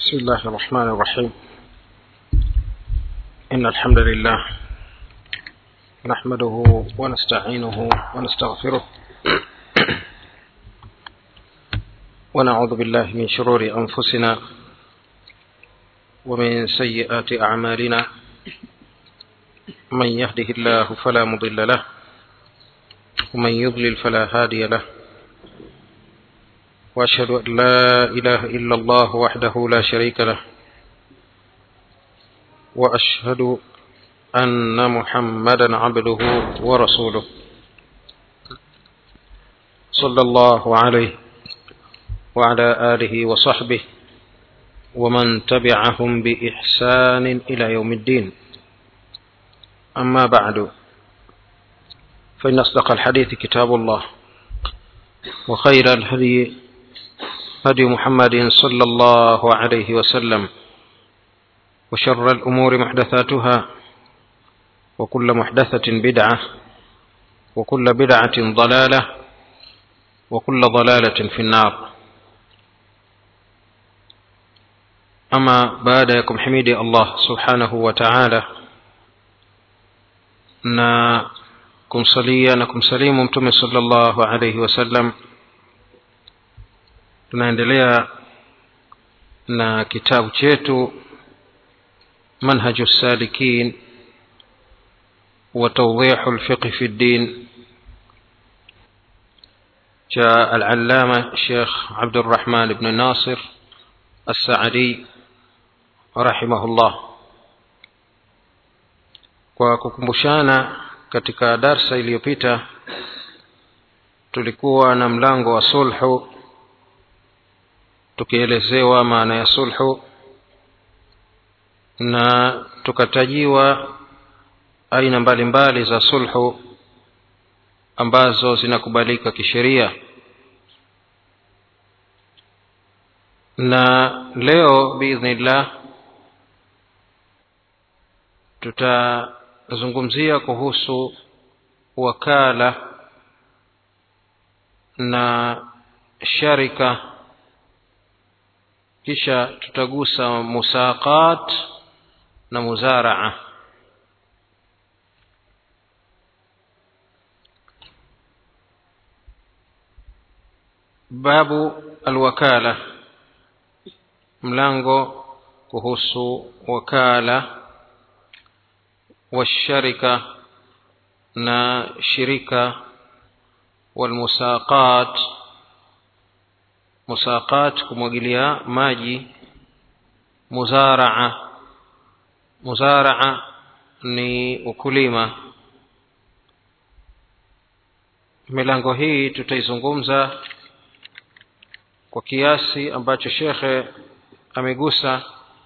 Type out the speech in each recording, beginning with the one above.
بسم الله الرحمن الرحيم إن الحمد لله نحمده ونستعينه ونستغفره ونعوذ بالله من شرور أنفسنا ومن سيئات أعمالنا من يهده الله فلا مضل له ومن يضلل فلا هادي له واشهد ان لا اله الا الله وحده لا شريك له واشهد ان محمدا عبده ورسوله صلى الله عليه وعلى اله وصحبه ومن تبعهم باحسان الى يوم الدين اما بعد فان اصدق الحديث كتاب الله وخير الهدي هدي محمد صلى الله عليه وسلم وشر الأمور محدثاتها وكل محدثة بدعة وكل بدعة ضلالة وكل ضلالة في النار أما بعدكم حميدي الله سبحانه وتعالى na kumsalia na kumsalimu mtume sallallahu alaihi wasallam tunaendelea na kitabu chetu manhaju salikin wa tawdihu lfiqhi fi ddin cha alalama shekh abdurrahman bnu nasir assaadi rahimahullah kwa kukumbushana katika darsa iliyopita tulikuwa na mlango wa sulhu tukielezewa maana ya sulhu na tukatajiwa aina mbalimbali za sulhu ambazo zinakubalika kisheria na leo biidhnillah tutazungumzia kuhusu wakala na sharika kisha tutagusa musaqat na muzaraa babu alwakala mlango kuhusu wakala washarika na shirika walmusaqat musaqat kumwagilia maji muzaraa muzaraa ni ukulima milango hii tutaizungumza kwa kiasi ambacho shekhe amegusa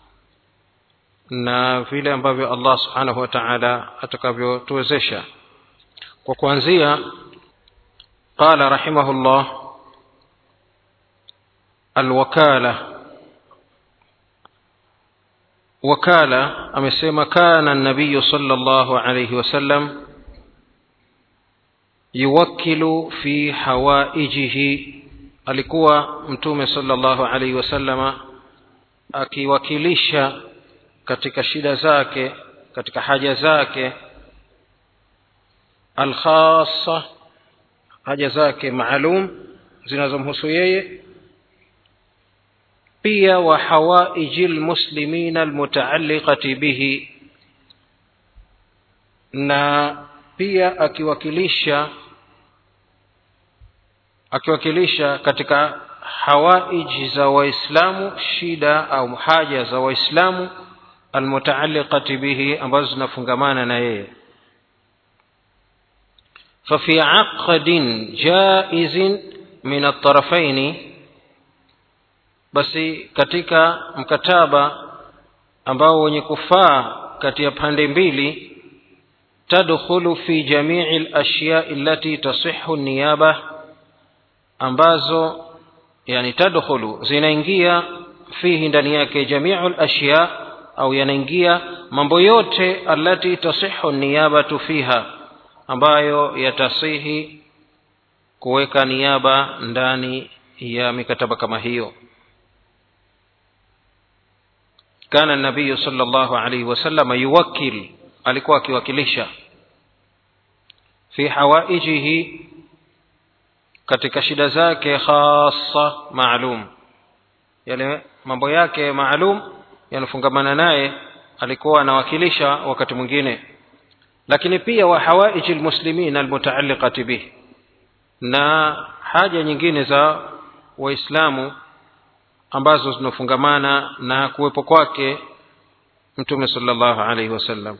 na vile ambavyo allah subhanahu wa taala atakavyotuwezesha kwa kuanzia qala rahimahullah alwakala wakala amesema kana nabiyu sala llahu alaihi wasallam yuwakilu fi hawaijihi alikuwa mtume sala llahu alaihi wasallama akiwakilisha katika shida zake katika haja zake alkhasa haja zake maalum zinazomhusu yeye pia wa hawaiji lmuslimina almutaalliqati bihi na pia akiwakilisha akiwakilisha katika hawaiji za waislamu shida au haja za waislamu almutaalliqati bihi ambazo zinafungamana na yeye fafi aqdin jaizin min altarafaini basi katika mkataba ambao wenye kufaa kati ya pande mbili tadkhulu fi jamii lashyai allati tasihu niyaba ambazo yani tadkhulu zinaingia fihi ndani yake jamiu lashya au yanaingia mambo yote allati tasihu niyabatu fiha ambayo yatasihi kuweka niaba ndani ya mikataba kama hiyo kana nabiyu sala llahu alaihi wasalama yuwakil alikuwa akiwakilisha fi hawaijihi katika shida zake khasa maalum yale mambo yake maalum yanafungamana naye alikuwa anawakilisha wakati mwingine lakini pia wa hawaiji lmuslimin almutaaliqati bih na haja nyingine za waislamu ambazo zinafungamana na kuwepo kwake mtume sala llahu alaihi wasallam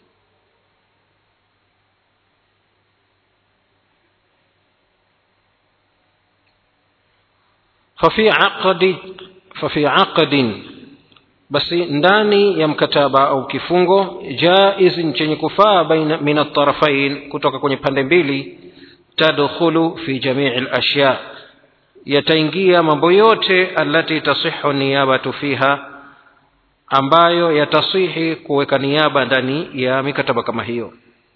ففي عقد ففي عقد basi ndani ya mkataba au kifungo jaiz chenye kufaa baina min altarafain kutoka kwenye pande mbili tadkhulu fi jamii lashya yataingia mambo yote alati tasihu niyabatu fiha ambayo yatasihi kuweka niaba ndani ya mikataba kama hiyo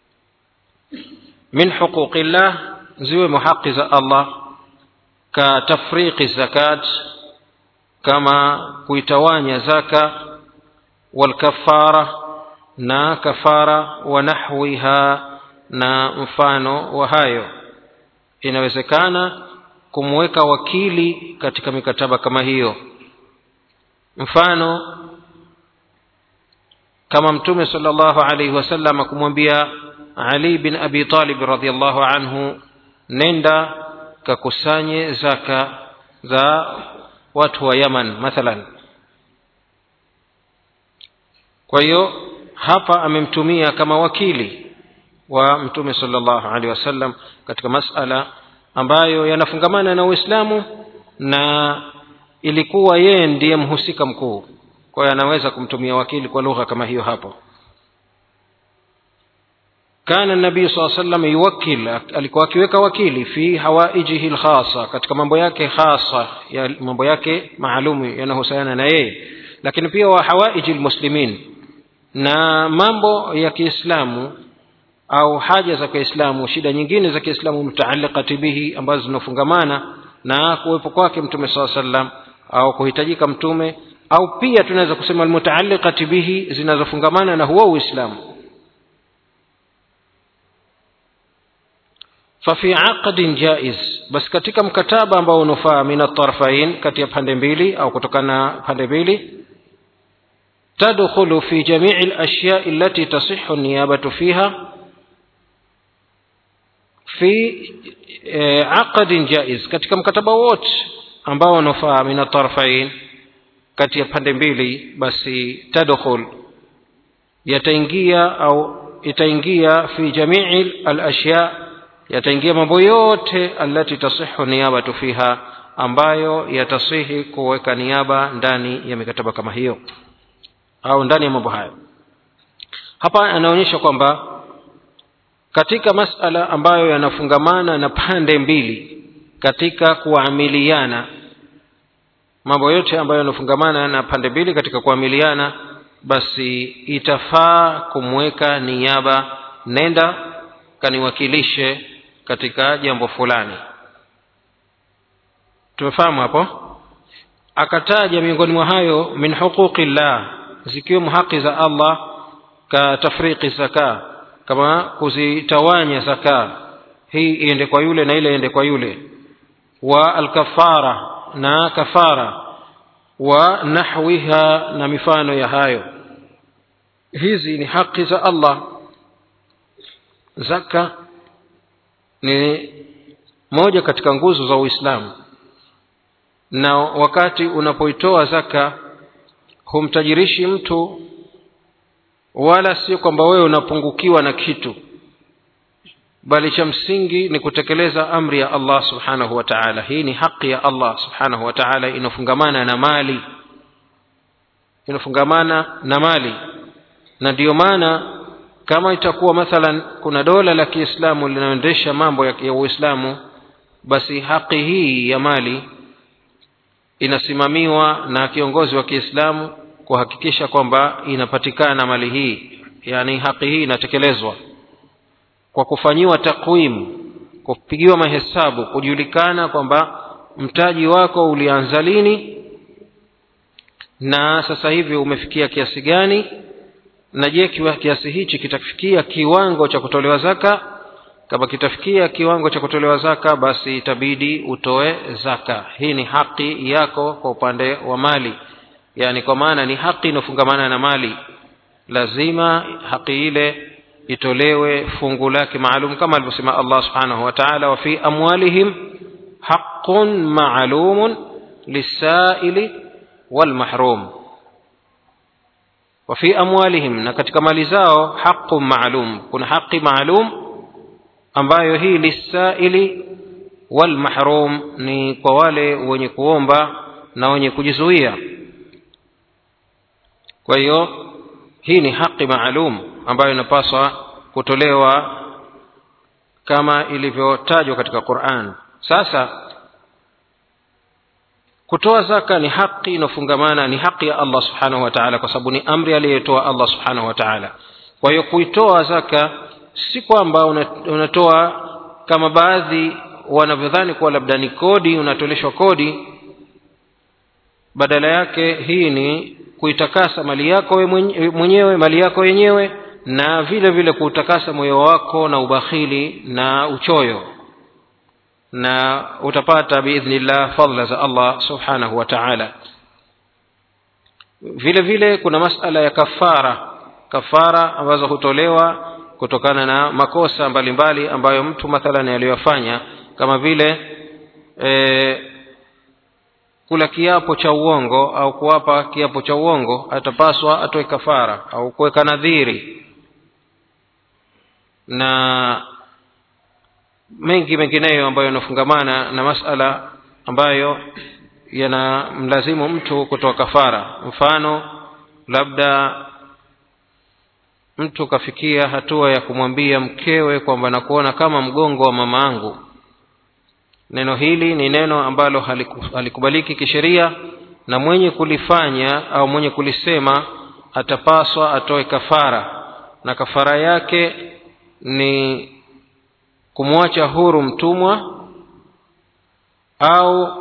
min huquqillah ziwe muhaqi za allah ka tafriqi zakat kama kuitawanya zaka walkafara na kafara wa nahwiha na mfano wa hayo inawezekana kumweka wakili katika mikataba kama hiyo mfano kama mtume sala llahu alaihi wasallam kumwambia ali bin abi talib radiallahu anhu nenda kakusanye zaka za watu wa yaman mathalan kwa hiyo hapa amemtumia kama wakili wa mtume sala llahu alehi wasallam katika masala ambayo yanafungamana na uislamu na ilikuwa yeye ndiye mhusika mkuu kwa hiyo anaweza kumtumia wakili kwa lugha kama hiyo hapo kana nabii saa salam yuwakil alikuwa akiweka wakili fi hawaijihi lkhasa katika mambo yake khasa ya mambo yake maalumu yanahusiana na yeye lakini pia wa hawaiji lmuslimin na mambo ya kiislamu au haja za kiislamu shida nyingine za kiislamu mutaalikati bihi ambazo zinafungamana na kuwepo kwake mtume saa salam au kuhitajika mtume au pia tunaweza kusema almutaalikati bihi zinazofungamana na huo uislamu fafi aqdin jaiz basi katika mkataba ambao unafaa min atarafain kati ya pande mbili au kutokana na pande mbili tadkhulu fi jamii lashyai allati tasihu niyabatu fiha fi e, aqdin jaiz katika mkataba wote ambao unafaa min atarafain kati ya pande mbili basi tadkhul yataingia au itaingia fi jamii alashya yataingia mambo yote alati tasihu niyabatu fiha ambayo yatasihi kuweka niaba ndani ya mikataba kama hiyo au ndani ya mambo hayo hapa anaonyesha kwamba katika masala ambayo yanafungamana na pande mbili katika kuamiliana mambo yote ambayo yanafungamana na pande mbili katika kuamiliana basi itafaa kumweka niaba nenda kaniwakilishe katika jambo fulani tumefahamu hapo akataja miongoni mwa hayo min huquqi llah zikiwemo haki za allah ka tafriqi zaka kama kuzitawanya zaka hii iende kwa yule na ile iende kwa yule wa alkafara na kafara wa nahwiha na mifano ya hayo hizi ni haki za allah zaka ni moja katika nguzo za uislamu na wakati unapoitoa zaka humtajirishi mtu wala sio kwamba wewe unapungukiwa na kitu bali cha msingi ni kutekeleza amri ya allah subhanahu wa taala hii ni haki ya allah subhanahu wa taala inafungamana na mali inafungamana na mali na ndiyo maana kama itakuwa mathalan kuna dola la kiislamu linaendesha mambo ya, ya uislamu basi haki hii ya mali inasimamiwa na kiongozi wa kiislamu kuhakikisha kwamba inapatikana mali hii yaani haki hii inatekelezwa kwa kufanyiwa takwimu kupigiwa mahesabu kujulikana kwamba mtaji wako ulianza lini na sasa hivi umefikia kiasi gani na je kiasi hichi kitafikia kiwango cha kutolewa zaka kama kitafikia kiwango cha kutolewa zaka basi itabidi utoe zaka hii ni haki yako kwa upande wa mali yaani kwa maana ni haki inayofungamana na mali lazima haki ile itolewe fungu lake maalum kama alivyosema allah subhanahu wa taala wa fi amwalihim haqun maalumun lisaili walmahrum wa fi amwalihim na katika mali zao haqun maalum kuna haqi maalum ambayo hii lisaili walmahrum ni kwa wale wenye kuomba na wenye kujizuia kwa hiyo hii ni haki maalum ambayo inapaswa kutolewa kama ilivyotajwa katika quran sasa kutoa zaka ni haki inafungamana ni haki ya allah subhanahu wa taala kwa sababu ni amri aliyotoa allah subhanahu wa taala kwa hiyo kuitoa zaka si kwamba unatoa kama baadhi wanavyodhani kuwa labda ni kodi unatoleshwa kodi badala yake hii ni kuitakasa mali yako we mwenyewe mali yako yenyewe na vile vile kuutakasa moyo wako na ubakhili na uchoyo na utapata biidhnillah fadla za allah subhanahu wa taala vile vile kuna masala ya kafara kafara ambazo hutolewa kutokana na makosa mbalimbali mbali ambayo mtu mathalan aliyoyafanya kama vile e, kula kiapo cha uongo au kuwapa kiapo cha uongo atapaswa atoe kafara au kuweka nadhiri na mengi mengineyo ambayo yanafungamana na masala ambayo yanamlazimu mtu kutoa kafara mfano labda mtu kafikia hatua ya kumwambia mkewe kwamba nakuona kama mgongo wa mama angu neno hili ni neno ambalo haliku, halikubaliki kisheria na mwenye kulifanya au mwenye kulisema atapaswa atoe kafara na kafara yake ni kumwacha huru mtumwa au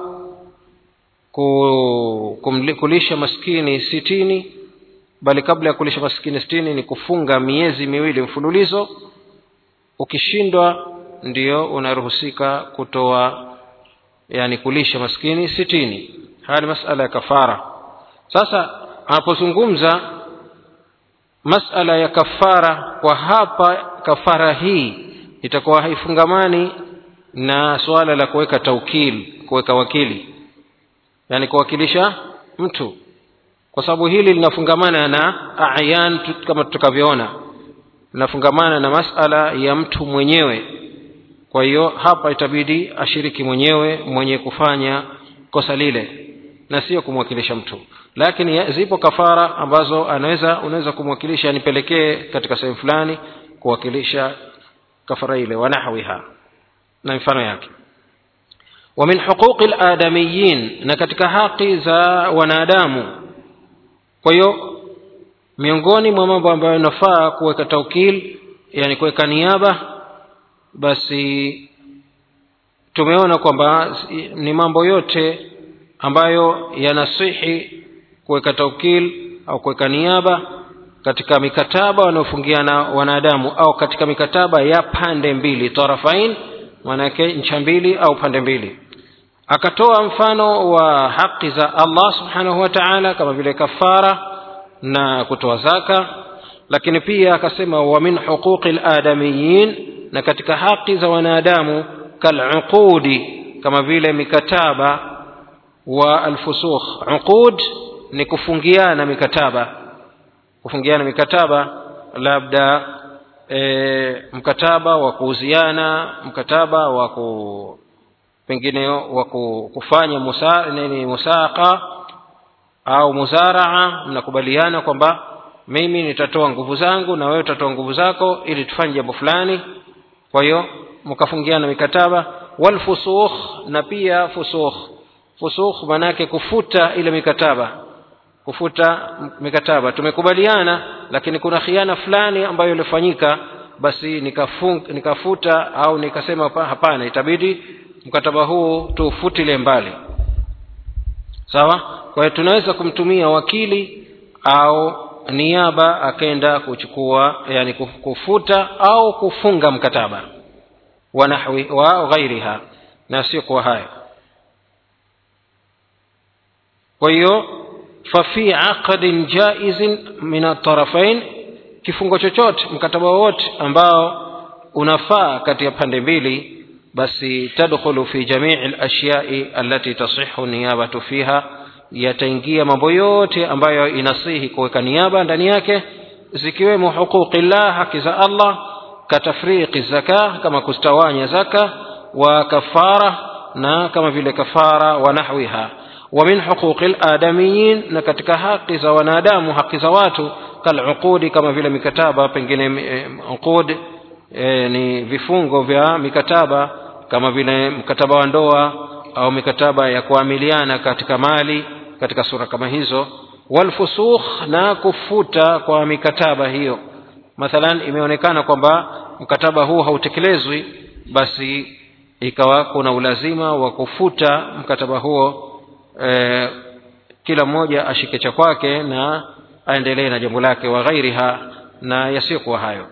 kulisha maskini sitini bali kabla ya kulisha maskini sitini ni kufunga miezi miwili mfululizo ukishindwa ndio unaruhusika kutoa yani kulisha maskini sitini haya ni masala ya kafara sasa anapozungumza masala ya kafara kwa hapa kafara hii itakuwa haifungamani na suala la kuweka taukil kuweka wakili yani kuwakilisha mtu kwa sababu hili linafungamana na ayan kama tutakavyoona linafungamana na masala ya mtu mwenyewe kwa hiyo hapa itabidi ashiriki mwenyewe mwenye kufanya kosa lile na sio kumwakilisha mtu lakini zipo kafara ambazo anaweza unaweza kumwakilisha nipelekee katika sehemu fulani kuwakilisha kafara ile wanahwiha na mifano yake wa min huquqi ladamiyin na katika haki za wanadamu kwa hiyo miongoni mwa mambo ambayo inafaa kuweka taukil yani kuweka niaba basi tumeona kwamba ni mambo yote ambayo yanasihi kuweka taukil au kuweka niaba katika mikataba wanaofungiana wanadamu au katika mikataba ya pande mbili tarafain maanake ncha mbili au pande mbili akatoa mfano wa haki za allah subhanahu wa taala kama vile kafara na kutoa zaka lakini pia akasema wa min huquqi ladamiyin na katika haki za wanadamu kaluqudi kama vile mikataba wa alfusukh uqud ni kufungiana mikataba kufungiana mikataba labda e, mkataba wa kuuziana mkataba wa ku pengine wa kufanya musa, nini musaka au muzaraa mnakubaliana kwamba mimi nitatoa nguvu zangu na wewe utatoa nguvu zako ili tufanye jambo fulani kwa hiyo mkafungiana mikataba walfusukh na pia fusukh fusukh maanaake kufuta ile mikataba kufuta mikataba tumekubaliana lakini kuna khiana fulani ambayo ilifanyika basi nikafung, nikafuta au nikasema hapana itabidi mkataba huu tuufutile mbali sawa kwa hiyo tunaweza kumtumia wakili au niaba akaenda kuchukua yani kufuta au kufunga mkataba wa nahwi wa ghairiha na sio kwa hayo kwa hiyo fafi aqdin jaizin min atarafain kifungo chochote mkataba wowote ambao unafaa kati ya pande mbili basi tadkhulu fi jamii lashyai allati tasihu niyabatu fiha yataingia mambo yote ambayo inasihi kuweka niaba ndani yake zikiwemo huquqillah haki za allah katafriqi zaka kama kustawanya zaka wa kafara na kama vile kafara wa nahwiha wa min huquqi ladamiyin na katika haki za wanadamu haki za watu kaluqudi kama vile mikataba pengine uqud e, ni vifungo vya mikataba kama vile mkataba wa ndoa au mikataba ya kuamiliana katika mali katika sura kama hizo walfusukh na kufuta kwa mikataba hiyo mathalan imeonekana kwamba mkataba huu hautekelezwi basi ikawa kuna ulazima wa kufuta mkataba huo e, kila mmoja ashike cha kwake na aendelee na jambo lake wa ghairiha na yasiyokuwa hayo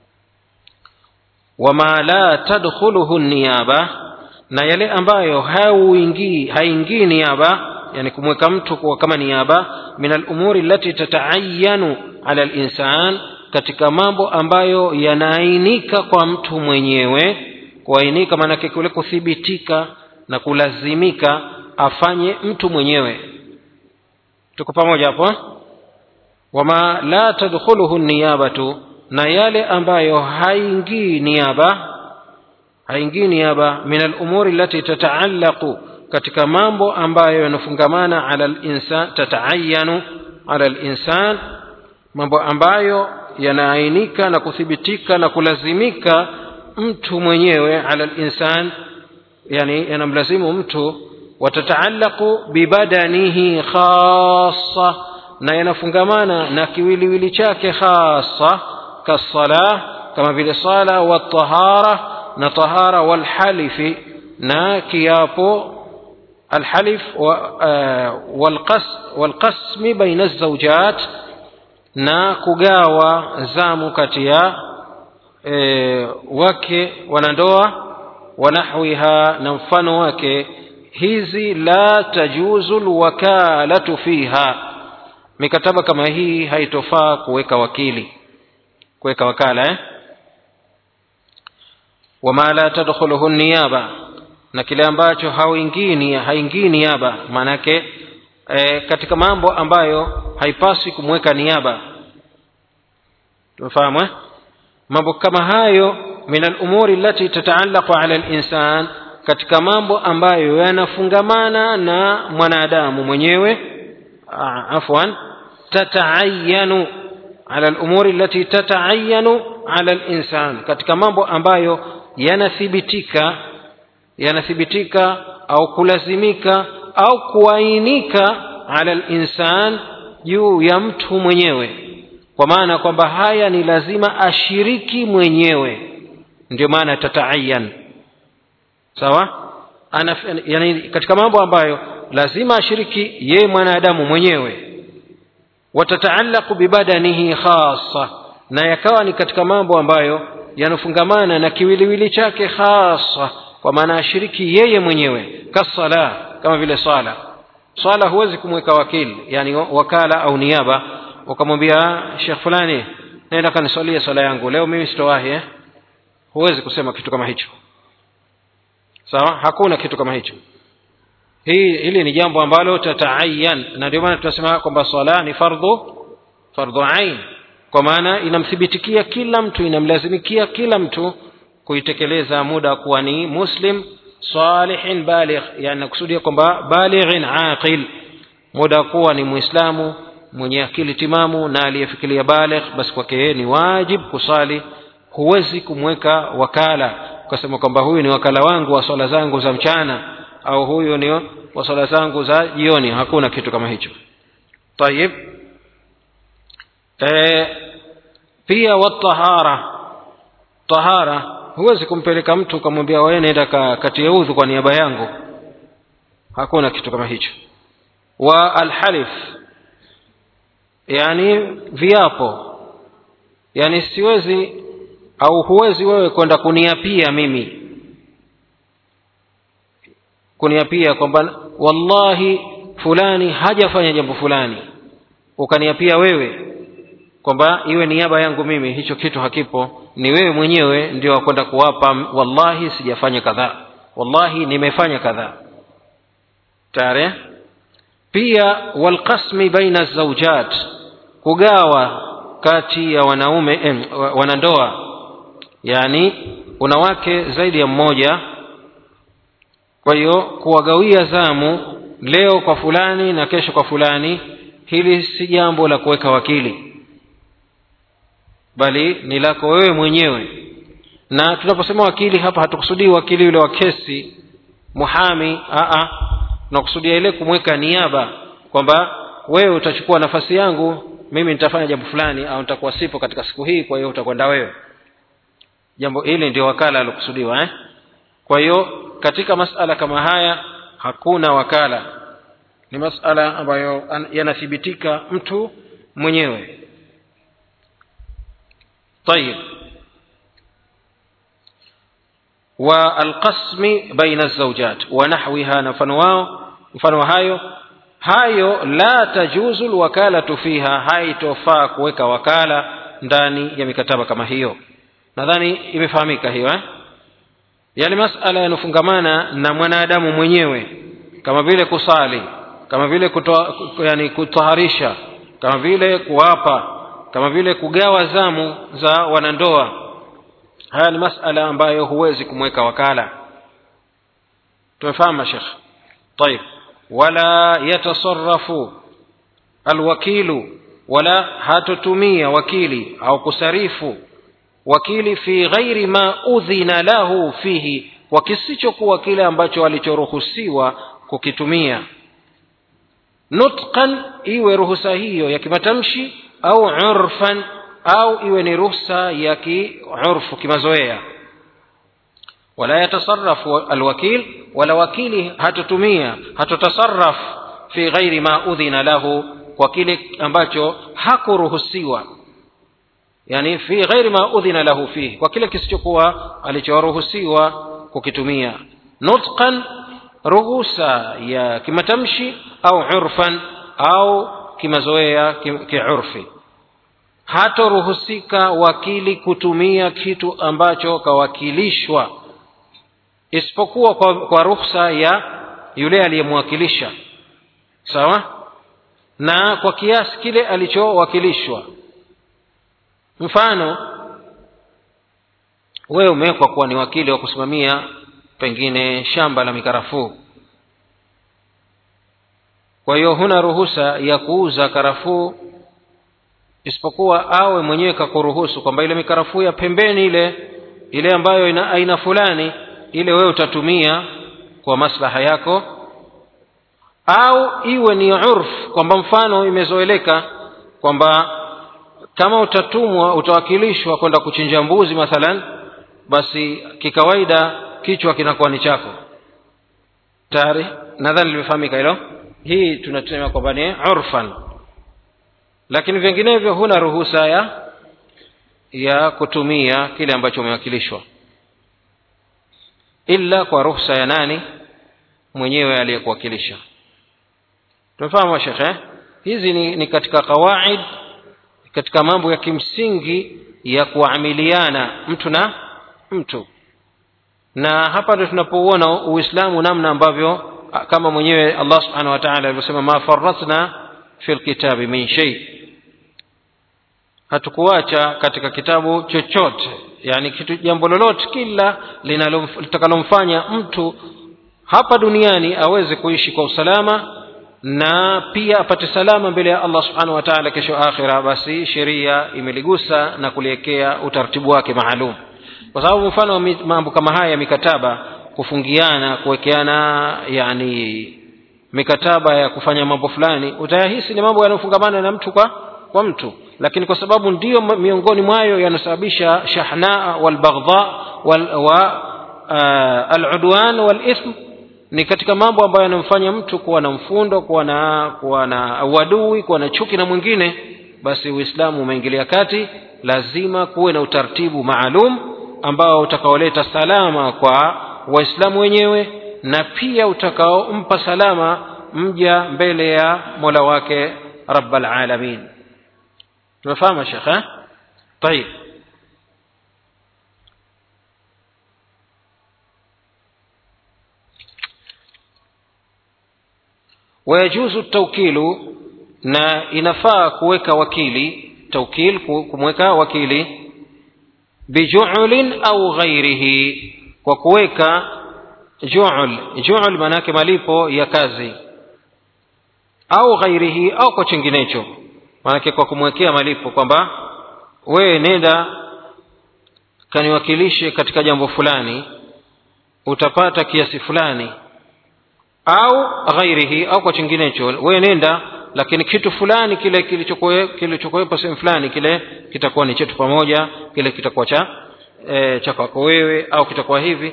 wama la tadkhuluhu niyaba na yale ambayo hauingii haingii niaba yani kumweka mtu kuwa kama niaba min alumuri allati tataayanu ala linsan katika mambo ambayo yanaainika kwa mtu mwenyewe kuainika maanake kule kuthibitika na kulazimika afanye mtu mwenyewe tuko pamoja hapo wama la tadkhuluhu niyabatu na yale ambayo haingii niaba haingii niaba min alumuri allati tataallaqu katika mambo ambayo yanafungamana ala linsan tataayanu ala linsan mambo ambayo yanaainika na kuthibitika na kulazimika mtu mwenyewe ala linsan yani yanamlazimu mtu watataallaqu bibadanihi khassa na yanafungamana na kiwiliwili chake khassa kassalah kama vile sala watahara na tahara walhalifi na kiapo الحلف والقسم بين الزوجات na kugawa zamu kati ya e, wake wanandoa wanahwiha na mfano wake hizi la tajuzu lwakalatu fiha mikataba kama hii haitofaa kuweka wakili kuweka wakala eh? wama la tadkhuluhu niyaba na kile ambacho hauingii haingii niaba maanake e, katika mambo ambayo haipaswi kumweka niaba tumefahamu eh? mambo kama hayo min alumuri allati tataallaqu ala linsan katika mambo ambayo yanafungamana na mwanadamu mwenyewe afwan tataayanu ala alumuri allati tataayanu ala linsan katika mambo ambayo yanathibitika yanathibitika au kulazimika au kuainika ala linsan juu ya mtu mwenyewe kwa maana kwamba haya ni lazima ashiriki mwenyewe ndio maana tataayan sawa Ana, yani katika mambo ambayo lazima ashiriki yeye mwanadamu mwenyewe watataallaqu bibadanihi khasa na yakawa ni katika mambo ambayo yanafungamana na kiwiliwili chake hasa kwa maana ashiriki yeye mwenyewe kasala kama vile swala swala huwezi kumweka wakili yani wakala au niaba ukamwambia shekh fulani naenda kaniswalie swala yangu leo mimi sitowahi eh? huwezi kusema kitu kama hicho sawa hakuna kitu kama hicho hii hili ni jambo ambalo tataayan na ndio maana tunasema kwamba swala ni fardhu fardhu ain kwa maana inamthibitikia kila mtu inamlazimikia kila mtu kuitekeleza muda kuwa ni muslim salihin baligh yani nakusudia kwamba balighin aqil muda kuwa ni muislamu mwenye akili timamu na aliyefikiria baligh basi kwake yeye ni wajib kusali huwezi kumweka wakala ukasema kwamba huyu ni wakala wangu wa swala zangu za mchana au huyu ni wa swala zangu za jioni hakuna kitu kama hicho tayib e, pia watahara tahara huwezi kumpeleka mtu ukamwambia wewe nenda ka, katie udhu kwa niaba yangu hakuna kitu kama hicho wa alhalif yani viapo yani siwezi au huwezi wewe kwenda kuniapia mimi kuniapia kwamba wallahi fulani hajafanya jambo fulani ukaniapia wewe kwamba iwe niaba yangu mimi hicho kitu hakipo ni wewe mwenyewe ndio wakwenda kuwapa wallahi sijafanya kadhaa wallahi nimefanya kadhaa tare pia walqasmi baina zaujat kugawa kati ya wanaume eh, wanandoa yani una wake zaidi ya mmoja kwa hiyo kuwagawia zamu leo kwa fulani na kesho kwa fulani hili si jambo la kuweka wakili bali ni lako wewe mwenyewe na tunaposema wakili hapa hatukusudii wakili yule wa kesi muhami aa tunakusudia ile kumweka niaba kwamba wewe utachukua nafasi yangu mimi nitafanya jambo fulani au nitakuwa sipo katika siku hii kwa hiyo utakwenda wewe jambo hili ndio wakala alokusudiwa eh? kwa hiyo katika masala kama haya hakuna wakala ni masala ambayo yanathibitika mtu mwenyewe طيب والقسم بين الزوجات ونحوها نفنواو mfano hayo hayo la tajuzu lwakalatu fiha haitofaa kuweka wakala ndani ya mikataba kama hiyo nadhani imefahamika hiyo eh? yale masala yanofungamana na mwanadamu mwenyewe kama vile kusali kama vile kutoa, yani kutaharisha kama vile kuapa kama vile kugawa zamu za wanandoa haya ni masala ambayo huwezi kumweka wakala tumefahamu shekh طيب ولا يتصرف الوكيل ولا hatotumia wakili au kusarifu wakili fi ghairi ma udhina lahu fihi kwa kisichokuwa kile ambacho alichoruhusiwa kukitumia nutqan iwe ruhusa hiyo ya kimatamshi au urfan au iwe ni ruhusa ya kiurfu kimazoea wala yatasarafu alwakil wala wakili hatotumia hatotasaraf fi ghairi ma udhina lahu kwa kile ambacho hakuruhusiwa yani fi ghairi ma udhina lahu fihi kwa kile kisichokuwa alichoruhusiwa kukitumia nutqan ruhusa ya kimatamshi au urfan au kimazoea kiurfi hatoruhusika wakili kutumia kitu ambacho kawakilishwa isipokuwa kwa, kwa ruhusa ya yule aliyemwakilisha sawa na kwa kiasi kile alichowakilishwa mfano wewe umewekwa kuwa ni wakili wa kusimamia pengine shamba la mikarafuu kwa hiyo huna ruhusa ya kuuza karafuu isipokuwa awe mwenyewe kakuruhusu kwamba ile mikarafuu ya pembeni ile ile ambayo ina aina fulani ile wewe utatumia kwa maslaha yako au iwe ni urf kwamba mfano imezoeleka kwamba kama utatumwa utawakilishwa kwenda kuchinja mbuzi mathalan basi kikawaida kichwa kinakuwa ni chako tayari nadhani limefahamika hilo hii tunasema kwamba ni urfan lakini vinginevyo huna ruhusa ya ya kutumia kile ambacho umewakilishwa illa kwa ruhusa ya nani mwenyewe aliyekuwakilisha tumefahamu shekhe hizi ni, ni katika qawaid katika mambo ya kimsingi ya kuamiliana mtu na mtu na hapa ndio tunapouona uislamu namna ambavyo kama mwenyewe allah subhanahu wa taala alivyosema ma faratna fi lkitabi min shei hatukuacha katika kitabu chochote yani kitu jambo lolote kila litakalomfanya mtu hapa duniani aweze kuishi kwa usalama na pia apate salama mbele ya allah subhanahu wa taala kesho akhira basi sheria imeligusa na kuliwekea utaratibu wake maalum kwa sababu mfano wa mambo kama haya ya mikataba kufungiana kuwekeana yani mikataba ya kufanya mambo fulani utayahisi ni mambo yanayofungamana na mtu kwa kwa mtu lakini kwa sababu ndiyo miongoni mwayo yanasababisha shahnaa walbaghdha wal, wa uh, aludwan walithm ni katika mambo ambayo yanamfanya mtu kuwa na mfundo kuwa na kuwa na uadui kuwa na chuki na mwingine basi uislamu umeingilia kati lazima kuwe na utaratibu maalum ambao utakaoleta salama kwa waislamu wenyewe na pia utakaompa salama mja mbele ya mola wake rabbal alamin tumefahamu shekhe طيب wayajuzu taukilu na inafaa kuweka wakili taukil kumweka wakili bijulin au ghairihi kwa kuweka jul jul maanake malipo ya kazi au ghairihi au kwa chenginecho maanake kwa kumwekea malipo kwamba wewe nenda kaniwakilishe katika jambo fulani utapata kiasi fulani au ghairihi au kwa chinginecho wewe nenda lakini kitu fulani kile kilichokuwepo sehemu fulani kile kitakuwa ni chetu pamoja kile kitakuwa cha e, cha kwako wewe au kitakuwa hivi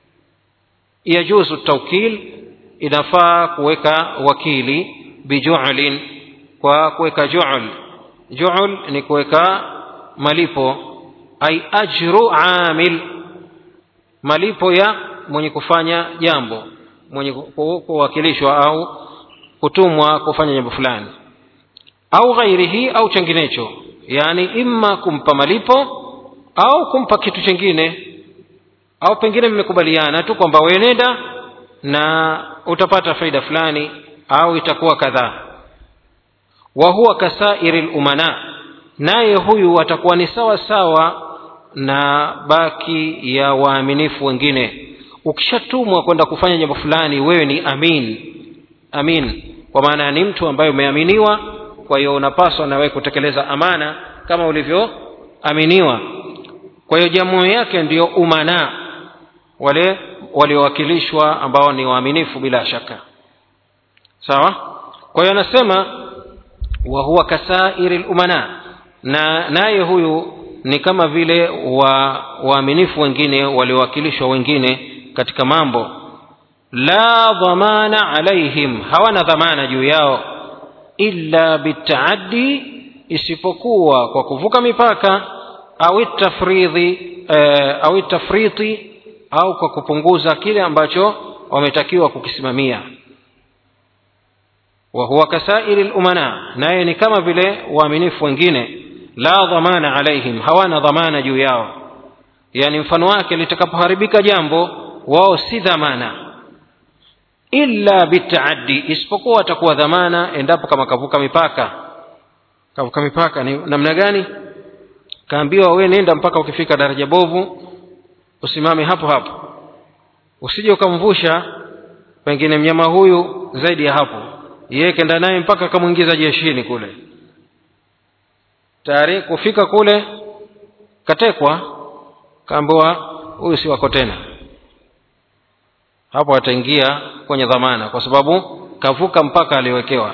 yajuzu taukil inafaa kuweka wakili bijulin kwa kuweka jul jul ni kuweka malipo ai ajru amil malipo ya mwenye kufanya jambo mwenye kuwakilishwa au kutumwa kufanya jambo fulani au ghairihi au chenginecho yaani imma kumpa malipo au kumpa kitu chengine au pengine mmekubaliana tu kwamba wewe nenda na utapata faida fulani au itakuwa kadhaa wa huwa kasairi lumana naye huyu atakuwa ni sawa sawa na baki ya waaminifu wengine ukishatumwa kwenda kufanya jambo fulani wewe ni amin amin kwa maana ni mtu ambaye umeaminiwa kwa hiyo unapaswa na wewe kutekeleza amana kama ulivyoaminiwa kwa hiyo jamu yake ndiyo umana wale waliowakilishwa ambao ni waaminifu bila shaka sawa kwa hiyo anasema wa huwa kasairi lumana na naye huyu ni kama vile wa waaminifu wengine waliowakilishwa wengine katika mambo la dhamana alaihim hawana dhamana juu yao illa bitaaddi isipokuwa kwa kuvuka mipaka au tafridhi eh, au tafriti au kwa kupunguza kile ambacho wametakiwa kukisimamia wa huwa kasairi lumana naye ni kama vile waaminifu wengine la dhamana alaihim hawana dhamana juu yao yani mfano wake litakapoharibika jambo wao si dhamana illa bitaaddi isipokuwa atakuwa dhamana endapo kama kavuka mipaka kavuka mipaka ni namna gani kaambiwa we nenda mpaka ukifika daraja bovu usimame hapo hapo usije ukamvusha pengine mnyama huyu zaidi ya hapo yeye kenda naye mpaka akamwingiza jeshini kule tayari kufika kule katekwa kaambiwa huyu si wako tena hapo ataingia kwenye dhamana kwa sababu kavuka mpaka aliwekewa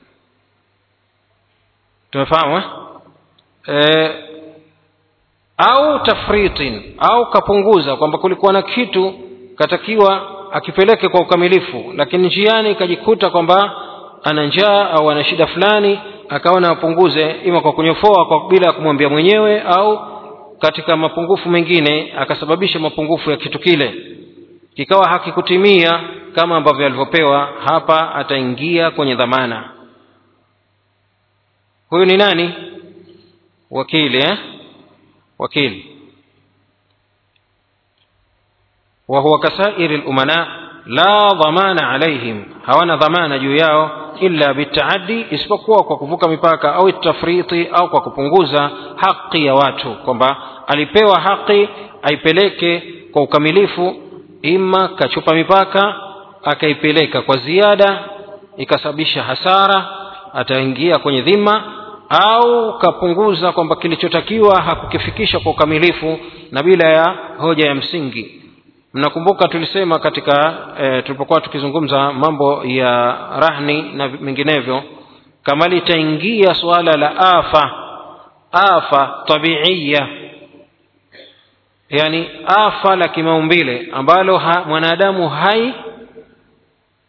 tumefahamu eh? e, au tafritin au kapunguza kwamba kulikuwa na kitu katakiwa akipeleke kwa ukamilifu lakini njiani ikajikuta kwamba ana njaa au ana shida fulani akaona apunguze ima kwa kunyofoa kwa bila ya kumwambia mwenyewe au katika mapungufu mengine akasababisha mapungufu ya kitu kile kikawa hakikutimia kama ambavyo alivyopewa hapa ataingia kwenye dhamana huyu ni nani wakili eh? wakili وهو كسائر الأمناء لا ضمان عليهم hawana dhamana juu yao illa bitaaddi isipokuwa kwa kuvuka mipaka au tafriti au kwa kupunguza haki ya watu kwamba alipewa haki aipeleke kwa ukamilifu ima kachupa mipaka akaipeleka kwa ziada ikasababisha hasara ataingia kwenye dhima au kapunguza kwamba kilichotakiwa hakukifikisha kwa ukamilifu na bila ya hoja ya msingi mnakumbuka tulisema katika e, tulipokuwa tukizungumza mambo ya rahni na menginevyo kama litaingia suala la afa afa tabiiya yani afa la kimaumbile ambalo ha, mwanadamu hai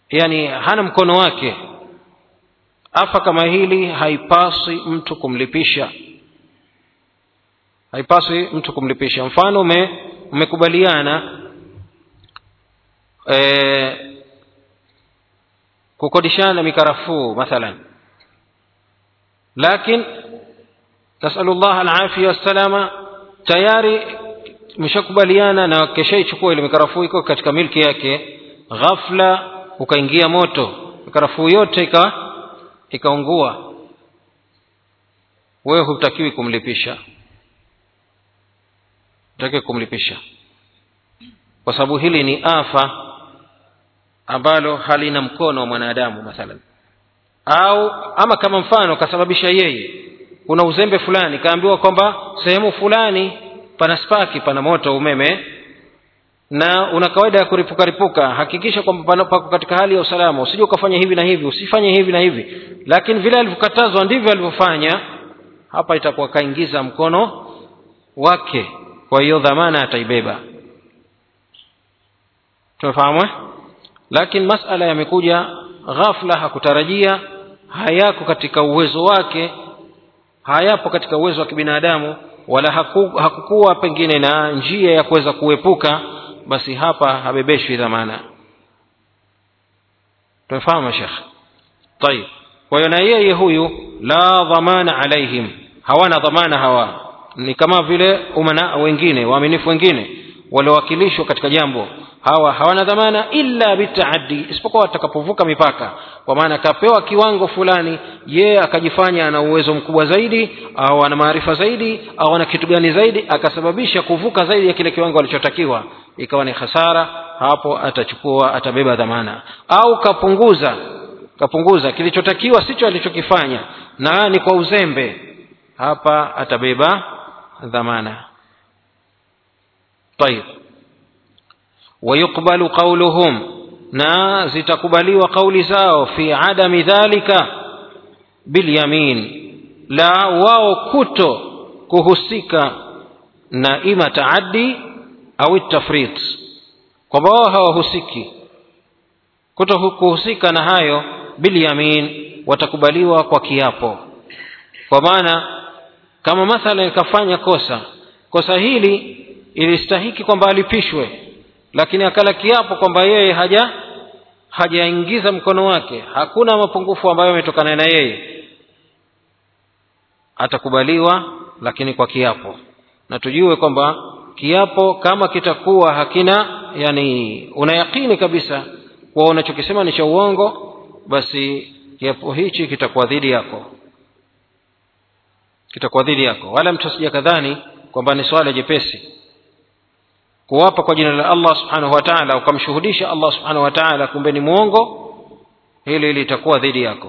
yani hana mkono wake afa kama hili haipaswi mtu kumlipisha haipaswi mtu kumlipisha mfano ume, umekubaliana e, kukodishana mikarafuu mathalan lakin nasalu llah alafia wassalama tayari mshakubaliana na keshaichukua ile mikarafuu iko katika milki yake ghafla ukaingia moto mikarafuu yote ika ikaungua wewe hutakiwi kumlipisha hutakiwi kumlipisha kwa sababu hili ni afa ambalo halina mkono wa mwanadamu mathalan au ama kama mfano kasababisha yeye kuna uzembe fulani kaambiwa kwamba sehemu fulani pana spaki pana moto umeme na una kawaida ya kuripuka ripuka hakikisha kwamba pako katika hali ya usalama usije ukafanya hivi na hivi usifanye hivi na hivi lakini vile alivyokatazwa ndivyo alivyofanya hapa itakuwa kaingiza mkono wake kwa hiyo dhamana ataibeba tumefahamu eh? lakini masala yamekuja ghafla hakutarajia hayako katika uwezo wake hayapo katika uwezo wa kibinadamu wala haku, hakukuwa pengine na njia ya kuweza kuepuka basi hapa habebeshwi dhamana tumefahamu shekh tayib kwa hiyo na yeye huyu la dhamana alaihim hawana dhamana hawa ni kama vile umana wengine waaminifu wengine waliowakilishwa katika jambo hawa hawana dhamana illa bitaaddi isipokuwa atakapovuka mipaka kwa maana akapewa kiwango fulani yeye akajifanya ana uwezo mkubwa zaidi au ana maarifa zaidi au ana kitu gani zaidi akasababisha kuvuka zaidi ya kile kiwango alichotakiwa ikawa ni hasara hapo atachukua atabeba dhamana au kapunguza kapunguza kilichotakiwa sicho alichokifanya na ni kwa uzembe hapa atabeba dhamana طيب ويقبل قولهم na zitakubaliwa kauli zao fi adami dhalika bilyamin la wao kuto kuhusika na ima taaddi au tafrit kwamba wao hawahusiki kuto kuhusika na hayo bilyamin watakubaliwa kwa kiapo kwa maana kama mathalan kafanya kosa kosa hili ilistahiki kwamba alipishwe lakini akala kiapo kwamba yeye haja hajaingiza mkono wake hakuna mapungufu ambayo yametokana na yeye atakubaliwa lakini kwa kiapo na tujue kwamba kiapo kama kitakuwa hakina yani unayakini kabisa kuwa unachokisema ni cha uongo basi kiapo hichi kitakuwa dhidi yako kitakuwa dhidi yako wala mtu asija kadhani kwamba ni swala jepesi kuwapa kwa jina la allah subhanahu wa taala ukamshuhudisha allah subhanahu wa taala kumbe ni mwongo hili litakuwa dhidi yako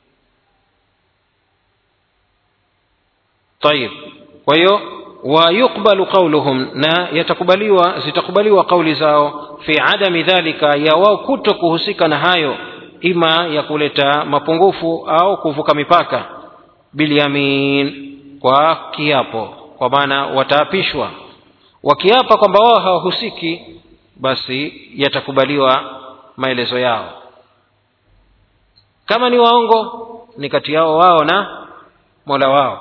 tayib kwa hiyo wayuqbalu qauluhum na yatakubaliwa zitakubaliwa kauli zao fi adami dhalika ya wao kuto kuhusika na hayo ima ya kuleta mapungufu au kuvuka mipaka bilyamin kwa kiapo kwa maana wataapishwa wakiapa kwamba wao hawahusiki basi yatakubaliwa maelezo yao kama ni waongo ni kati yao wao na mola wao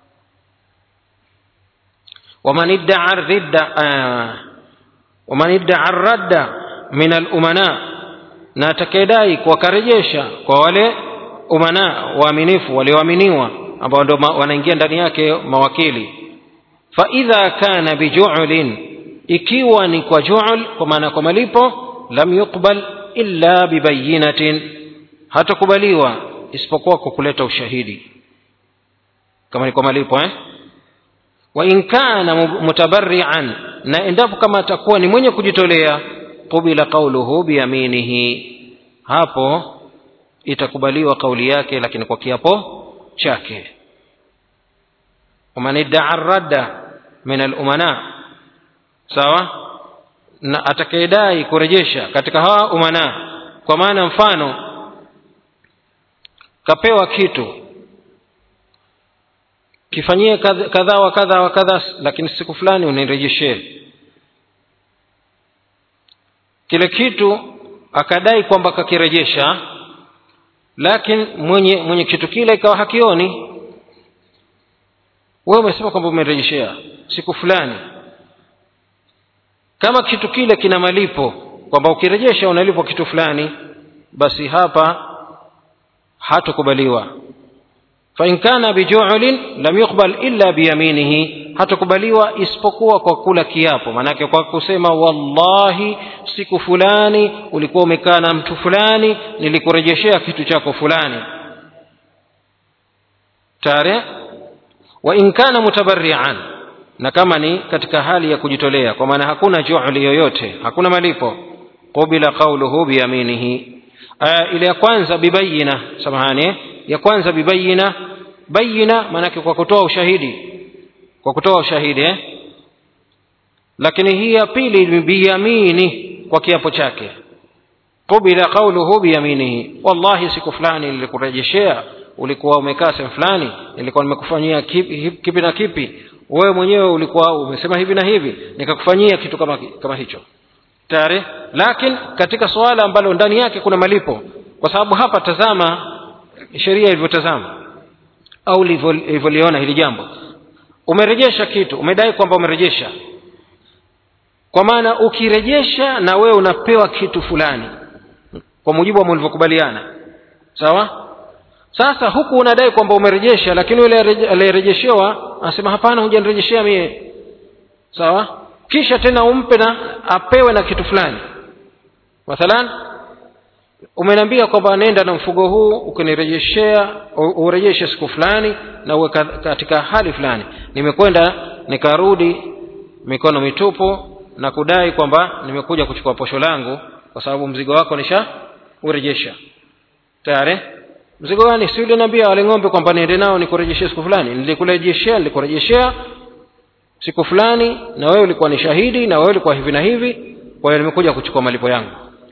waman iddaa ridda waman iddaa radda min alumana na atakayedai kuwakarejesha kwa wale umana waaminifu walioaminiwa ambao ndo wanaingia ndani yake mawakili faidha kana bijulin ikiwa ni kwa jul kwa maana kwa malipo lam yuqbal illa bibayinatin hatakubaliwa isipokuwa kwa kuleta ushahidi kama ni kwa malipo eh? wa in kana mutabarrian na endapo kama atakuwa ni mwenye kujitolea qubila qauluhu biyaminihi hapo itakubaliwa kauli yake lakini kwa kiapo chake waman iddaa radda min alumana sawa na atakayedai kurejesha katika hawa umana kwa maana mfano kapewa kitu kifanyie kadha wa kadha wa kadha lakini siku fulani unirejeshee kile kitu akadai kwamba kakirejesha lakini mwenye mwenye kitu kile ikawa hakioni wewe umesema kwamba umerejeshea siku fulani kama kitu kile kina malipo kwamba ukirejesha unalipwa kitu fulani basi hapa hatukubaliwa fain kana bijulin lam yuqbal illa biyaminihi hatukubaliwa isipokuwa kwa kula kiapo maanake kwa kusema wallahi siku fulani ulikuwa umekaa na mtu fulani nilikurejeshea kitu chako fulani tare wa in kana mutabarrian na kama ni katika hali ya kujitolea kwa maana hakuna juhli yoyote hakuna malipo qubila qauluhu biyaminihi ile ya kwanza bibayina samahani ya kwanza bibayina bayina maanake kwa kutoa ushahidi kwa kutoa ushahidi eh? lakini hii ya pili biyamini kwa kiapo chake qubila qauluhu biyaminihi wallahi siku fulani nilikurejeshea ulikuwa umekaa sehemu fulani nilikuwa nimekufanyia kipi, kipi na kipi wewe mwenyewe ulikuwa umesema hivi na hivi nikakufanyia kitu kama, kama hicho tayari lakini katika suala ambalo ndani yake kuna malipo kwa sababu hapa tazama sheria ilivyotazama au ilivyoliona hili jambo umerejesha kitu umedai kwamba umerejesha kwa maana ukirejesha na wewe unapewa kitu fulani kwa mujibu wa mlivyokubaliana sawa sasa huku unadai kwamba umerejesha lakini yule aliyerejeshewa anasema hapana hujanirejeshea mie sawa kisha tena umpe na apewe na kitu fulani mathalan umeniambia kwamba nenda na mfugo huu ukinirejeshea urejeshe siku fulani na uwe katika hali fulani nimekwenda nikarudi mikono mitupu na kudai kwamba nimekuja kuchukua posho langu kwa sababu mzigo wako nisha urejesha tayari mzigo gani si uliniambia wale ng'ombe kwamba niende nao nikurejeshea siku fulani nilikurejeshea nilikurejeshea siku fulani na wewe ulikuwa ni shahidi na wewe ulikuwa hivi na hivi kwa hiyo nimekuja kuchukua malipo yangu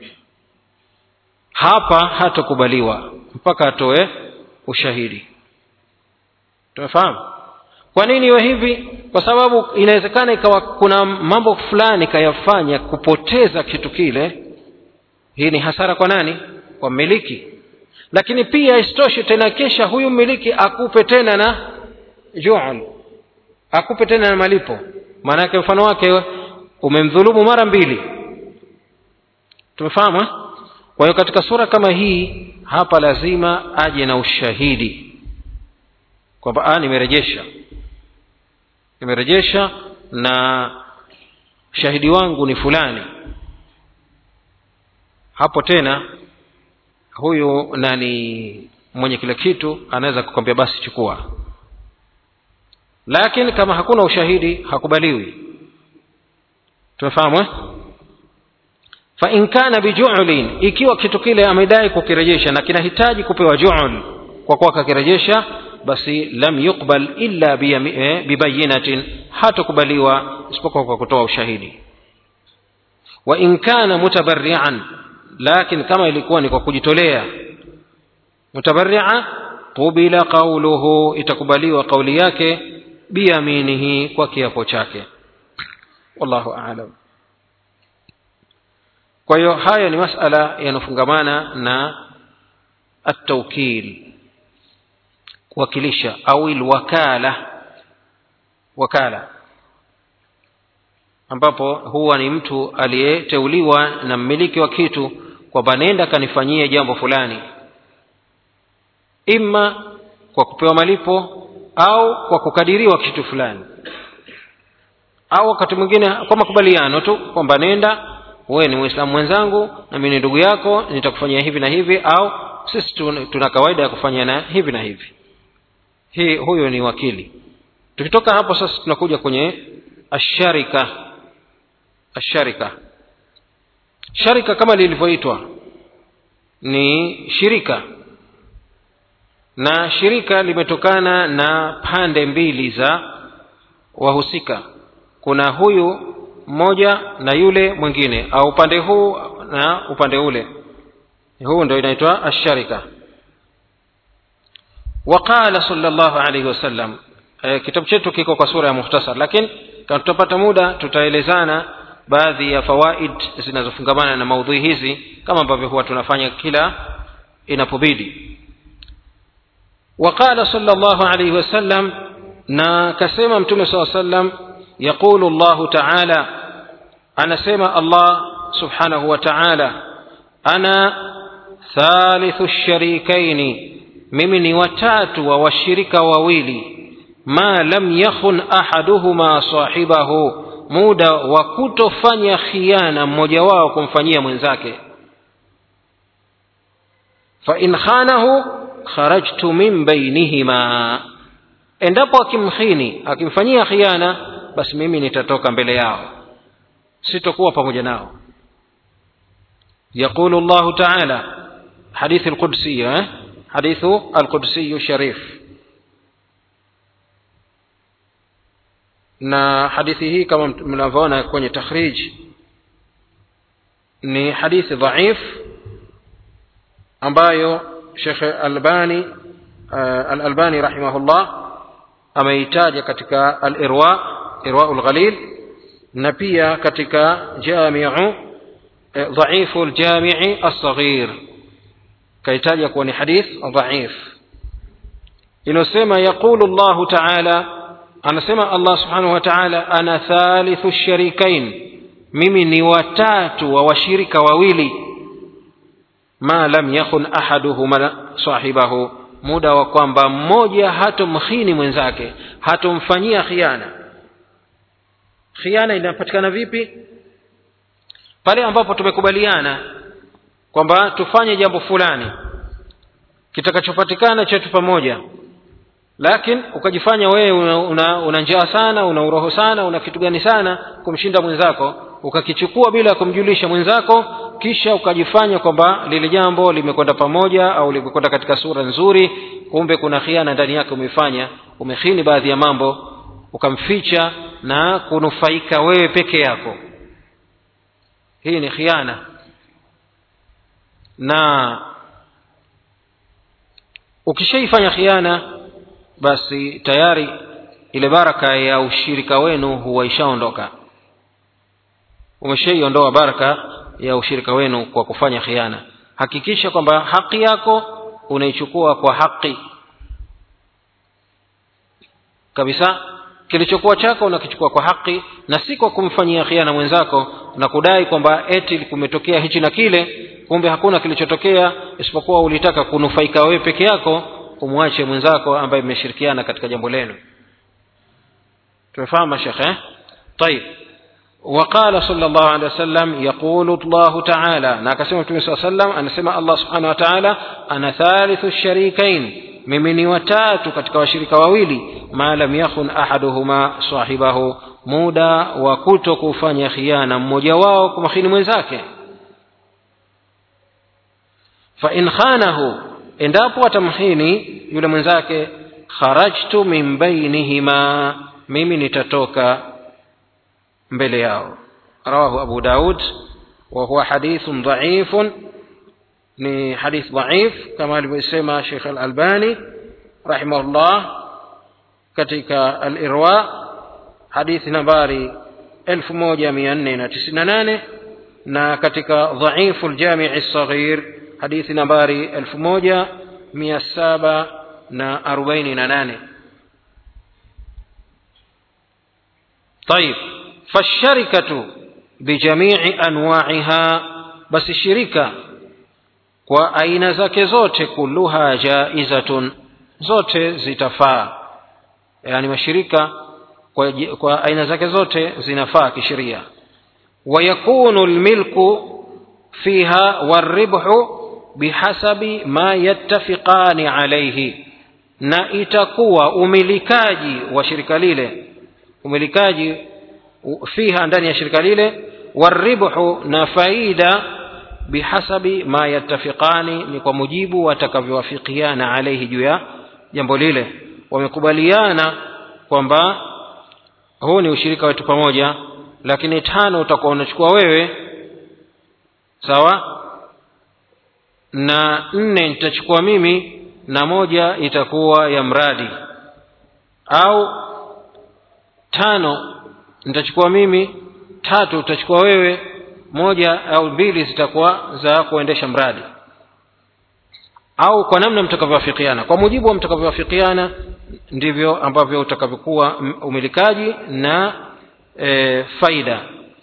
hapa hatokubaliwa mpaka atoe ushahidi tumefahamu kwa nini iwe hivi kwa sababu inawezekana ikawa kuna mambo fulani kayafanya kupoteza kitu kile hii ni hasara kwa nani kwa mmiliki lakini pia isitoshe tena kesha huyu mmiliki akupe tena na jual akupe tena na malipo maanake mfano wake umemdhulumu mara mbili tumefahamu eh? kwa hiyo katika sura kama hii hapa lazima aje na ushahidi kwamba nimerejesha nimerejesha na shahidi wangu ni fulani hapo tena huyu nani mwenye kile kitu anaweza kukwambia basi chukua lakini kama hakuna ushahidi hakubaliwi tumefahamu eh? fain kana bijulin ikiwa kitu kile amedai kukirejesha na kinahitaji kupewa jul kwa kuwa kakirejesha basi lam yuqbal illa bibayinatin hatakubaliwa isipokuwa kwa kutoa ushahidi wa in kana mutabarrian lakin kama ilikuwa ni kwa kujitolea mutabarria qubila qauluhu itakubaliwa kauli yake biyaminihi kwa kiapo chake wallahu alam kwa hiyo haya ni masala yanafungamana na ataukil kuwakilisha au lwakala wakala ambapo huwa ni mtu aliyeteuliwa na mmiliki wa kitu kwamba nenda kanifanyie jambo fulani ima kwa kupewa malipo au kwa kukadiriwa kitu fulani au wakati mwingine kwa makubaliano tu kwamba nenda wewe ni mwislamu mwenzangu na mimi ni ndugu yako nitakufanyia hivi na hivi au sisi tuna kawaida ya kufanya na hivi na hivi hii huyo ni wakili tukitoka hapo sasa tunakuja kwenye asharika asharika sharika kama lilivyoitwa ni shirika na shirika limetokana na pande mbili za wahusika kuna huyu mmoja na yule mwingine au upande huu na upande ule huu ndio inaitwa asharika waqala salllahu alaihi wasallam e, kitabu chetu kiko kwa sura ya muhtasar lakini kama tutapata muda tutaelezana baadhi ya fawaid zinazofungamana na maudhui hizi kama ambavyo huwa tunafanya kila inapobidi وقال صلى الله عليه وسلم na kasema mtume saa sallam yaqulu llahu taala anasema allah subhanahu wa taala ana thalithu sharikaini mimi ni watatu wa washirika wawili ma lam yakhun ahaduhuma sahibahu muda wa kutofanya khiana mmoja wao kumfanyia mwenzake fain khanahu kharajtu min bainihima endapo akimkhini akimfanyia khiana basi mimi nitatoka mbele yao sitokuwa pamoja nao يقول الله تعالى حديث القدسي حديث القدسي الشريف na hadithi hii kama mnavyoona kwenye takhrij ni hadithi dhaif ambayo shekh albani uh, alalbani rahimahullah ameitaja katika alirwa irwau lghalil na pia katika jamiu dhaifu ljamii alsaghir kaitaja kuwa ni hadith dhaif inayosema yaqulu llahu taala anasema allah subhanahu wa taala ana thalithu sharikain mimi ni watatu wa washirika wawili ma lam yakun ahaduhuma sahibahu muda wa kwamba mmoja hatomkhini mwenzake hatomfanyia khiana khiana inapatikana vipi pale ambapo tumekubaliana kwamba tufanye jambo fulani kitakachopatikana chetu pamoja lakini ukajifanya wewe una, una, una njaa sana una uroho sana una kitu gani sana kumshinda mwenzako ukakichukua bila ya kumjulisha mwenzako kisha ukajifanya kwamba lile jambo limekwenda pamoja au limekwenda katika sura nzuri kumbe kuna khiana ndani yake umefanya umehini baadhi ya mambo ukamficha na kunufaika wewe peke yako hii ni khiana na ukishaifanya khiana basi tayari ile baraka ya ushirika wenu huwa ishaondoka umeshaiondoa baraka ya ushirika wenu kwa kufanya khiana hakikisha kwamba haki yako unaichukua kwa haki kabisa kilichokuwa chako unakichukua kwa haki na si kwa kumfanyia khiana mwenzako na kudai kwamba eti kumetokea hichi na kile kumbe hakuna kilichotokea isipokuwa ulitaka kunufaika wewe peke yako umwache mwenzako ambaye mmeshirikiana katika jambo lenu tumefahamu shekhe طيب وقال صلى الله عليه وسلم يقول الله تعالى ناكسم صلى الله عليه وسلم أنا سمع الله سبحانه وتعالى أنا ثالث الشريكين mimi ni watatu katika washirika wawili ma lam yakhun ahaduhuma sahibahu muda wa kuto kufanya khiana mmoja wao kumkhini mwenzake fa in khanahu endapo atamhini yule mwenzake kharajtu min bainihima mimi nitatoka mbele yao rawahu abu daud wa huwa hadithun dhaifun ni hadith dhaif kama alivyosema Sheikh Al-Albani rahimahullah katika Al-Irwa hadithi nambari 1498 na katika dhaifu al-Jami' as-Saghir hadithi nambari 1748 طيب فالشركة بجميع أنواعها بس الشركة kwa aina zake zote kulluha jaizatun zote zitafaa yaani mashirika kwa, kwa aina zake zote zinafaa kisheria wayakunu lmilku fiha waribhu bihasabi ma yattafiqani alaihi na itakuwa umilikaji wa shirika lile umilikaji fiha ndani ya shirika lile waribhu na faida bihasabi ma yattafiqani ni kwa mujibu watakavyowafikiana alaihi juu ya jambo lile wamekubaliana kwamba huu ni ushirika wetu pamoja lakini tano utakuwa unachukua wewe sawa na nne nitachukua mimi na moja itakuwa ya mradi au tano nitachukua mimi tatu utachukua wewe moja au mbili zitakuwa za kuendesha mradi au kwa namna mtakavyoafikiana kwa mujibu wa mtakavyoafikiana ndivyo ambavyo utakavyokuwa umilikaji na e, faida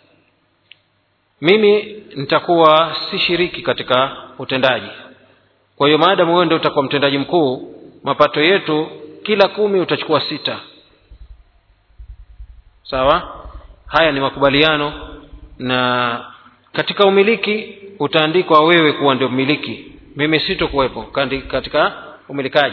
mimi nitakuwa si shiriki katika utendaji kwa hiyo maadamu wewe ndio utakuwa mtendaji mkuu mapato yetu kila kumi utachukua sita sawa haya ni makubaliano na katika umiliki utaandikwa wewe kuwa ndio mmiliki mimi sitokuwepo katika umilikaji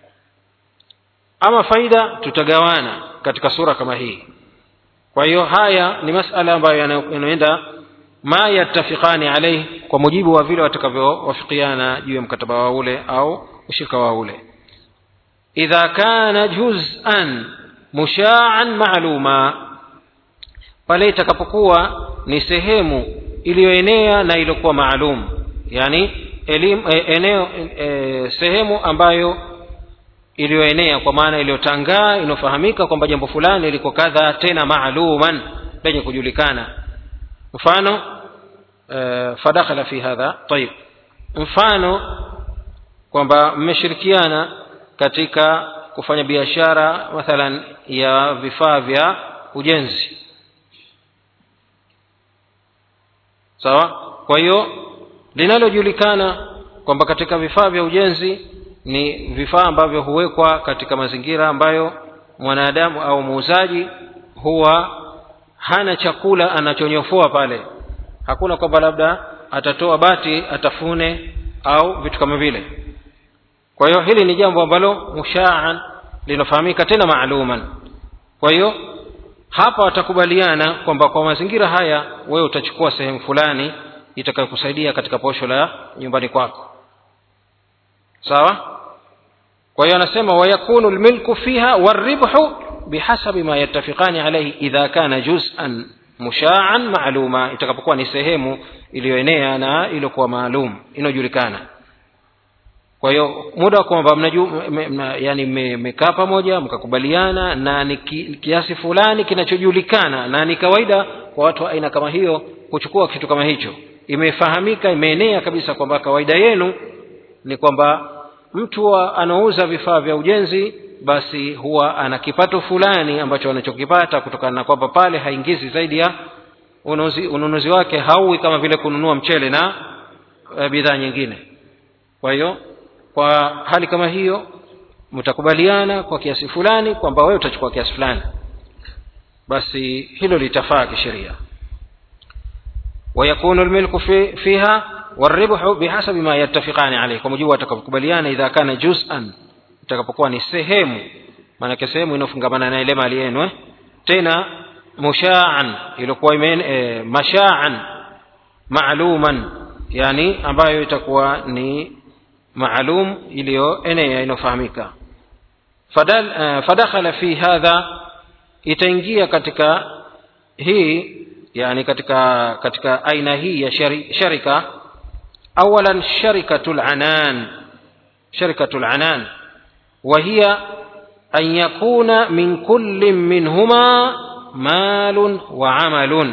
ama faida tutagawana katika sura kama hii kwa hiyo haya ni masala ambayo yanaenda ma yattafiqani alaihi kwa mujibu wa vile watakavyowafikiana juu ya mkataba wa ule au ushirika wa ule idha kana juz'an mushaan maaluma pale itakapokuwa ni sehemu iliyoenea na iliyokuwa maalum yani elimu, e, eneo e, sehemu ambayo iliyoenea kwa maana iliyotangaa inayofahamika kwamba jambo fulani liko kadha tena maaluman lenye kujulikana mfano e, fadakhala fi hadha tayib mfano kwamba mmeshirikiana katika kufanya biashara mathalan ya vifaa vya ujenzi sawa kwa hiyo linalojulikana kwamba katika vifaa vya ujenzi ni vifaa ambavyo huwekwa katika mazingira ambayo mwanadamu au muuzaji huwa hana chakula anachonyofoa pale hakuna kwamba labda atatoa bati atafune au vitu kama vile kwa hiyo hili ni jambo ambalo mushaan linafahamika tena maaluman kwa hiyo hapa watakubaliana kwamba kwa mazingira haya wewe utachukua sehemu fulani itakayokusaidia katika posho la nyumbani kwako sawa kwa hiyo anasema wayakunu lmilku fiha waribhu bihasabi ma yattafiqani alaihi idha kana juz'an mushaan maaluma itakapokuwa ni sehemu iliyoenea na iliyokuwa maalum inayojulikana kwa hiyo muda wa kwamba yani mmekaa pamoja mkakubaliana na ni kiasi fulani kinachojulikana na ni kawaida kwa watu wa aina kama hiyo kuchukua kitu kama hicho imefahamika imeenea kabisa kwamba kawaida yenu ni kwamba mtu anaouza vifaa vya ujenzi basi huwa ana kipato fulani ambacho anachokipata kutokana na kwamba pale haingizi zaidi ya ununuzi, ununuzi wake hauwi kama vile kununua mchele na e, bidhaa nyingine kwa hiyo kwa hali kama hiyo mtakubaliana kwa kiasi fulani kwamba wewe utachukua kiasi fulani basi hilo litafaa kisheria ويكون الملك في فيها والربح بحسب ما يتفقان عليه kwa mujibu watakapokubaliana idha kana juz'an itakapokuwa ni sehemu maanake sehemu inayofungamana na ile mali yenu eh? tena mushaan ilikuwa e, mashaan maaluman yani ambayo itakuwa ni maalum iliyoenea inayofahamika uh, fadakhala fi hadha itaingia katika hii yani katika katika aina hii ya shari, sharika awalan sharikatu lanan sharikatu lanan وهي أن يكون من كل منهما مال وعمل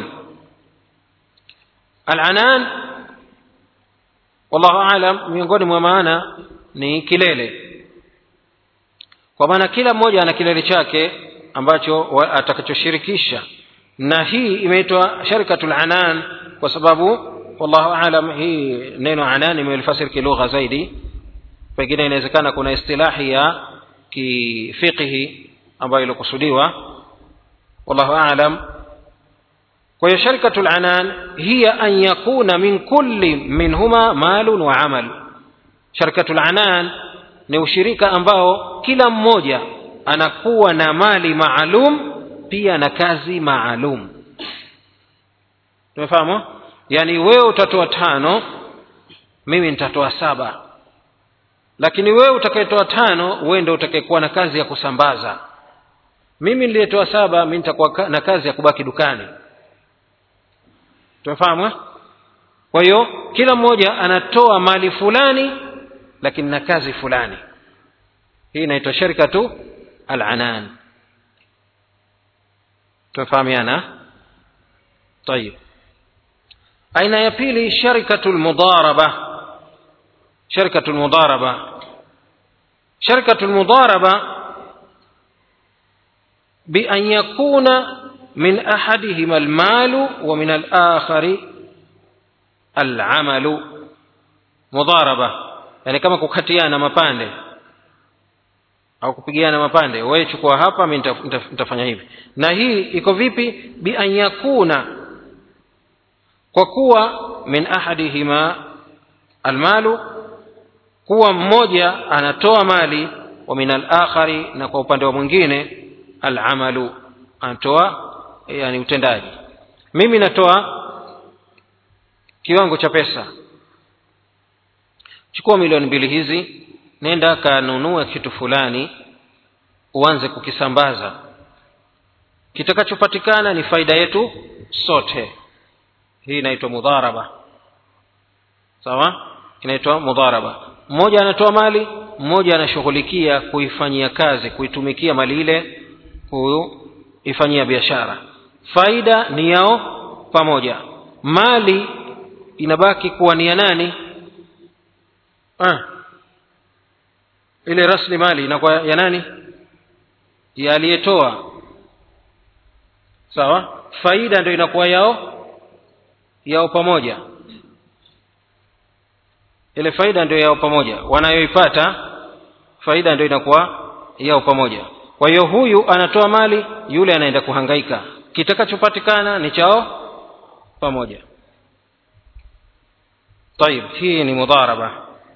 العنان والله أعلم miongoni mwa maana ni kilele kwa maana kila mmoja ana kilele chake ambacho atakachoshirikisha na hii imeitwa sharikatul anan kwa sababu wallahu alam hii neno anan imelifasiri kilugha zaidi pengine inawezekana kuna istilahi ya kifiqhi ambayo ilikusudiwa wallahu alam kwa hiyo sharikatul anan hiya an yakuna min kulli minhuma malun wa amal sharikatul anan ni ushirika ambao kila mmoja anakuwa na mali maalum pia na kazi maalum tumefahamu yaani wewe utatoa tano mimi nitatoa saba lakini wewe utakayetoa tano wewe ndio utakayekuwa na kazi ya kusambaza mimi niliyetoa saba mi nitakuwa na kazi ya kubaki dukani tumefahamu kwa hiyo kila mmoja anatoa mali fulani lakini na kazi fulani hii inaitwa sharikatu alanan tumefahamiana tayib aina ya pili sharikatu lmudaraba sharikatu lmudaraba sharikatu lmudaraba بأن يكون من أحدهما المال ومن الآخر العمل مضاربة يعني كما kukatiana mapande au kupigiana mapande wewe chukua hapa mi nitafanya hivi na hii iko vipi bi an yakuna kwa kuwa min ahadihima almalu kuwa mmoja anatoa mali wa min alakhari na kwa upande wa mwingine alamalu anatoa yani utendaji mimi natoa kiwango cha pesa chukua milioni mbili hizi nenda kanunue kitu fulani uanze kukisambaza kitakachopatikana ni faida yetu sote hii inaitwa mudharaba sawa inaitwa mudharaba mmoja anatoa mali mmoja anashughulikia kuifanyia kazi kuitumikia mali ile kuifanyia biashara faida ni yao pamoja mali inabaki kuwa ni ya nani ah. ile rasli mali inakuwa ya nani ya aliyetoa sawa faida ndio inakuwa yao yao pamoja ile faida ndio yao pamoja wanayoipata faida ndio inakuwa yao pamoja kwa hiyo huyu anatoa mali yule anaenda kuhangaika kitakachopatikana ni chao pamoja طيب hii ni mudharaba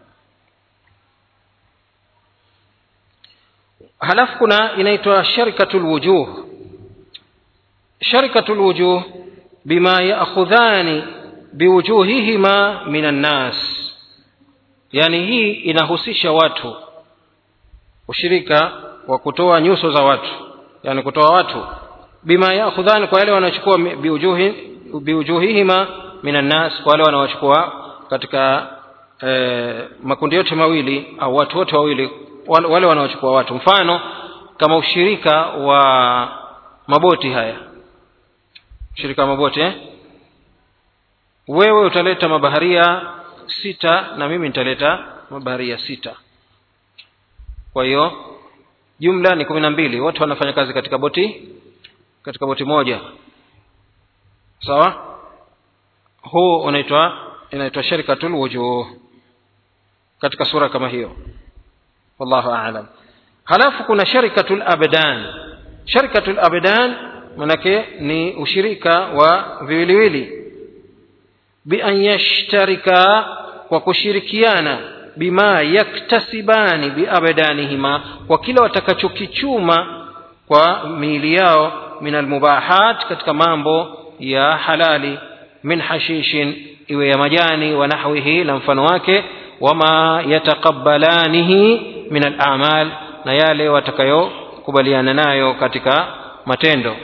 halafu kuna inaitwa sharikatu lwujuh sharikatu lwujuh bima yaakhudhani biwujuhihima min annas yani hii inahusisha watu ushirika wa kutoa nyuso za watu yani kutoa watu bima yaakhudhani kwa wale wanaochukua biwujuhi biwujuhihima min annas kwa wale wanaochukua katika eh, makundi yote mawili au watu wote wawili wale, wale wanaochukua watu mfano kama ushirika wa maboti haya ushirika wa maboti eh? wewe utaleta mabaharia sita na mimi nitaleta mabaharia sita kwa hiyo jumla ni kumi na mbili wote wanafanya kazi katika boti katika boti moja sawa huu unaitwa inaitwa sharikatul wujuh katika sura kama hiyo wallahu aalam halafu kuna sharikatul abdan sharikatul abdan manake ni ushirika wa viwiliwili bian yashtarika kwa kushirikiana bima yaktasibani biabdanihima kwa kile watakachokichuma kwa miili yao min almubahat katika mambo ya halali min hashishin iwe ya majani wa nahwihi na mfano wake wama yataqabbalanihi min alamal na yale watakayokubaliana nayo katika matendo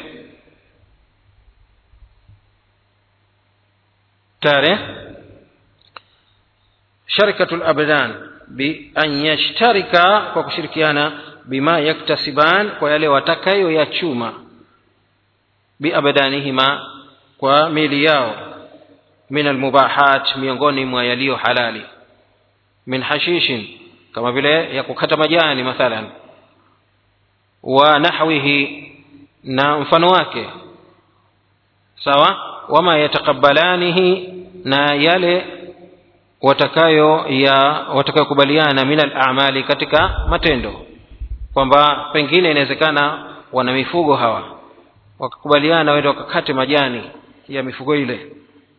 tare sharikatu labdan bian yashtarika kwa kushirikiana bima yaktasiban kwa yale watakayoyachuma biabdanihima kwa mili yao min almubahat miongoni mwa yaliyo halali min hashishin kama vile ya kukata majani mathalan wa nahwihi na mfano wake sawa wama yataqabbalanihi na yale watakayo ya watakayokubaliana min alamali katika matendo kwamba pengine inawezekana wana mifugo hawa wakakubaliana wende wakakate majani ya mifugo ile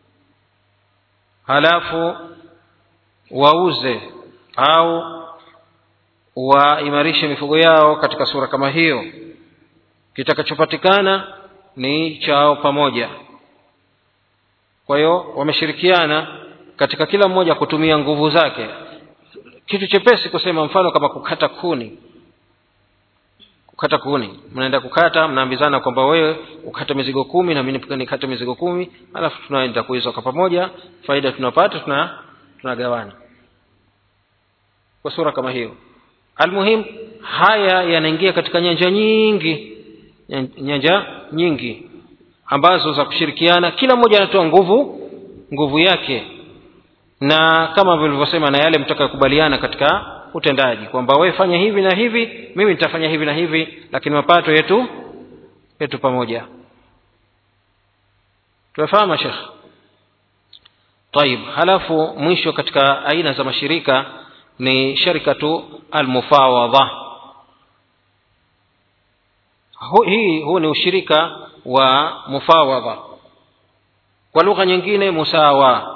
halafu wauze au waimarishe mifugo yao katika sura kama hiyo kitakachopatikana ni chao pamoja kwa hiyo wameshirikiana katika kila mmoja kutumia nguvu zake kitu chepesi kusema mfano kama kukata kuni kukata kuni mnaenda kukata mnaambizana kwamba wewe ukate mizigo kumi na mimi nikate mizigo kumi alafu tunaenda kuiza kwa pamoja faida tunapata tuna tunagawana kwa sura kama hiyo almuhim haya yanaingia katika nyanja nyingi nyanja nyingi ambazo za kushirikiana kila mmoja anatoa nguvu nguvu yake na kama vilivyosema na yale mtakayokubaliana katika utendaji kwamba wewe fanya hivi na hivi mimi nitafanya hivi na hivi lakini mapato yetu yetu pamoja tumefahamu shekh طيب halafu mwisho katika aina za mashirika ni sharikatu almufawadha Hu, hii huu ni ushirika wa mufawadha kwa lugha nyingine musawa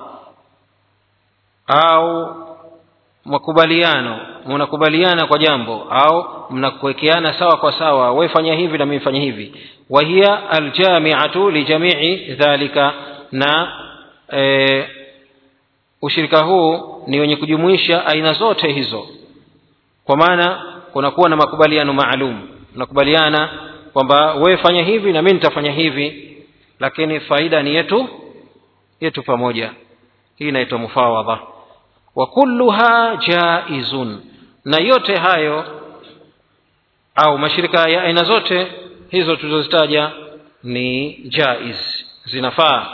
au makubaliano mnakubaliana kwa jambo au mnakuwekeana sawa kwa sawa wewe fanya hivi na mimi fanya hivi wa hiya aljamiatu lijamii dhalika na e, ushirika huu ni wenye kujumuisha aina zote hizo kwa maana kunakuwa na makubaliano maalum mnakubaliana kwamba wewe fanya hivi na mimi nitafanya hivi lakini faida ni yetu yetu pamoja hii inaitwa mufawadha wa kulluha jaizun na yote hayo au mashirika ya aina zote hizo tulizozitaja ni jaiz zinafaa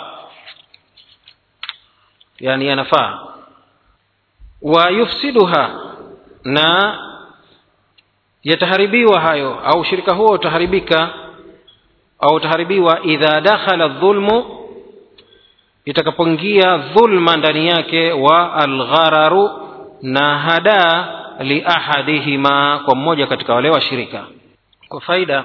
yani yanafaa wa yufsiduha na yataharibiwa hayo au ushirika huo utaharibika au utaharibiwa idha dakhala dhulmu itakapoingia dhulma ndani yake wa alghararu na hadaa liahadihima kwa mmoja katika wale washirika kwa faida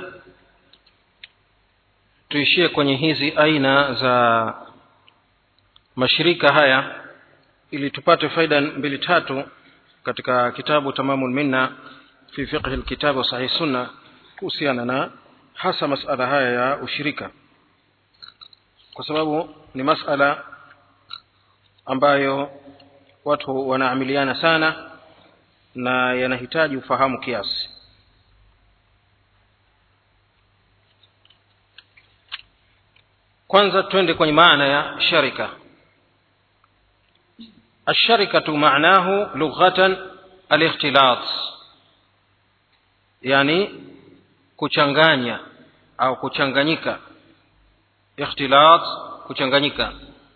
tuishie kwenye hizi aina za mashirika haya ili tupate faida mbili tatu katika kitabu tamamu minna fi fiqhi lkitabu sahih sunna kuhusiana na hasa masala haya ya ushirika kwa sababu ni masala ambayo watu wanaamiliana sana na yanahitaji ufahamu kiasi kwanza twende kwenye maana ya sharika الشركة معناه لغة الاختلاط يعني kuchanganya au kuchanganyika ikhtilat kuchanganyika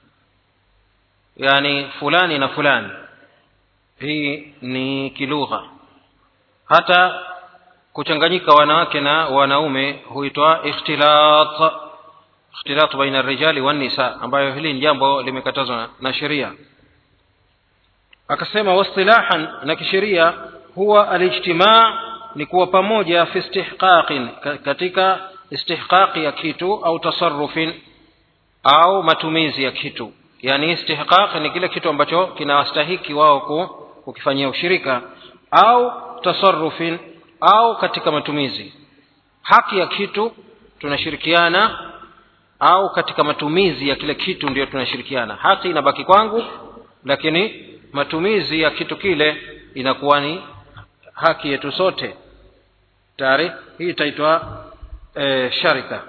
yani fulani na fulani hii ni kilugha hata kuchanganyika wanawake na wanaume huitwa ikhtilat ikhtilat baina rijali wan nisa ambayo hili ni jambo limekatazwa na sheria akasema wastilahan na kisheria huwa alijtimaa ni kuwa pamoja fi istihqaqin katika istihqaqi ya kitu au tasarrufin au matumizi ya kitu yani istihqaq ni kile kitu ambacho kinawastahiki wao kukifanyia ushirika au tasarrufin au katika matumizi haki ya kitu tunashirikiana au katika matumizi ya kile kitu ndio tunashirikiana haki inabaki kwangu lakini matumizi ya kitu kile inakuwa ni haki yetu sote tayari hii itaitwa e, sharika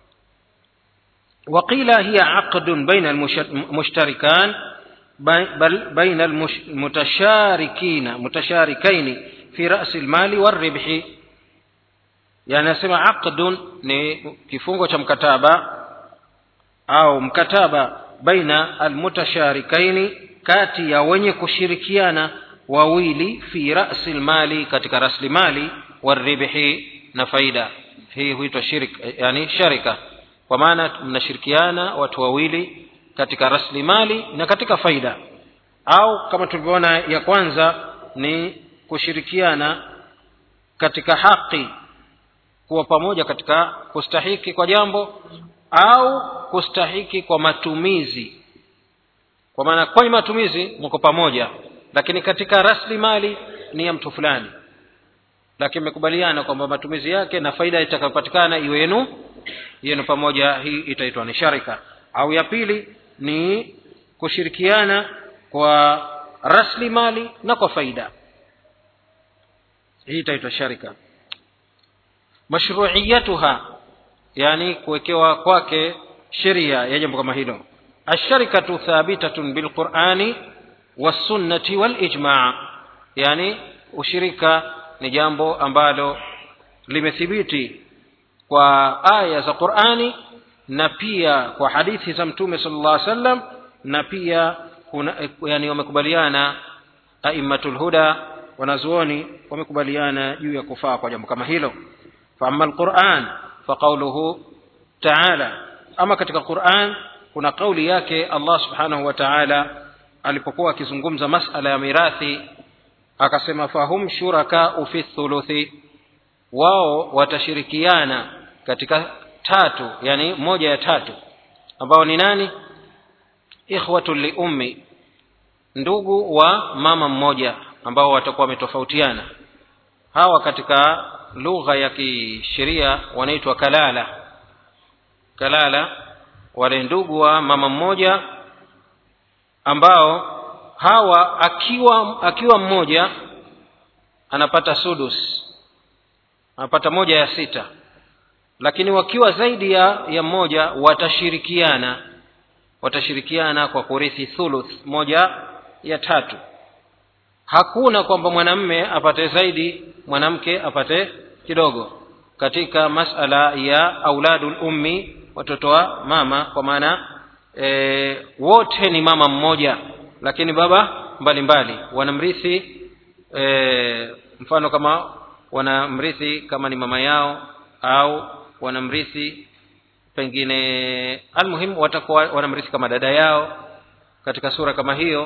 وقيل هي عقد بين المشتركان بل بين المتشاركين متشاركين في رأس المال والربح يعني نسمى عقد ni kifungo cha mkataba au mkataba baina almutasharikaini kati ya wenye kushirikiana wawili fi rasi lmali katika raslimali waribhi na faida hii huitwa shirik yani sharika kwa maana mnashirikiana watu wawili katika rasilimali na katika faida au kama tulivyoona ya kwanza ni kushirikiana katika haki kuwa pamoja katika kustahiki kwa jambo au kustahiki kwa matumizi kwa maana kwenye matumizi mko pamoja lakini katika rasilimali ni ya mtu fulani lakini mmekubaliana kwamba matumizi yake na faida itakayopatikana iwe yenu yenu pamoja hii itaitwa ni sharika au ya pili ni kushirikiana kwa rasilimali na kwa faida hii itaitwa sharika mashruiyatuha yani kuwekewa kwake sheria ya jambo kama hilo الشركة ثابتة بالقرآن والسنة والإجماع يعني ushirika ni jambo ambalo limethibiti kwa aya za qurani na pia kwa hadithi za mtume sallallahu alaihi wasallam na pia kuna yani wamekubaliana aimatul huda wanazuoni wamekubaliana juu ya kufaa kwa jambo kama hilo faama alquran faqauluhu taala ama katika quran kuna kauli yake allah subhanahu wa taala alipokuwa akizungumza masala ya mirathi akasema fahum shurakau fi thuluthi wao watashirikiana katika tatu yani moja ya tatu ambao ni nani ikhwatu liummi ndugu wa mama mmoja ambao watakuwa wametofautiana hawa katika lugha ya kisheria wanaitwa kalala kalala wale ndugu wa mama mmoja ambao hawa akiwa akiwa mmoja anapata sudus anapata moja ya sita lakini wakiwa zaidi ya ya mmoja watashirikiana watashirikiana kwa kurithi thuluth moja ya tatu hakuna kwamba mwanamme apate zaidi mwanamke apate kidogo katika masala ya auladul ummi watoto wa mama kwa maana e, wote ni mama mmoja lakini baba mbalimbali wanamrithi e, mfano kama wanamrithi kama ni mama yao au wanamrithi pengine almuhimu watakuwa wanamrithi kama dada yao katika sura kama hiyo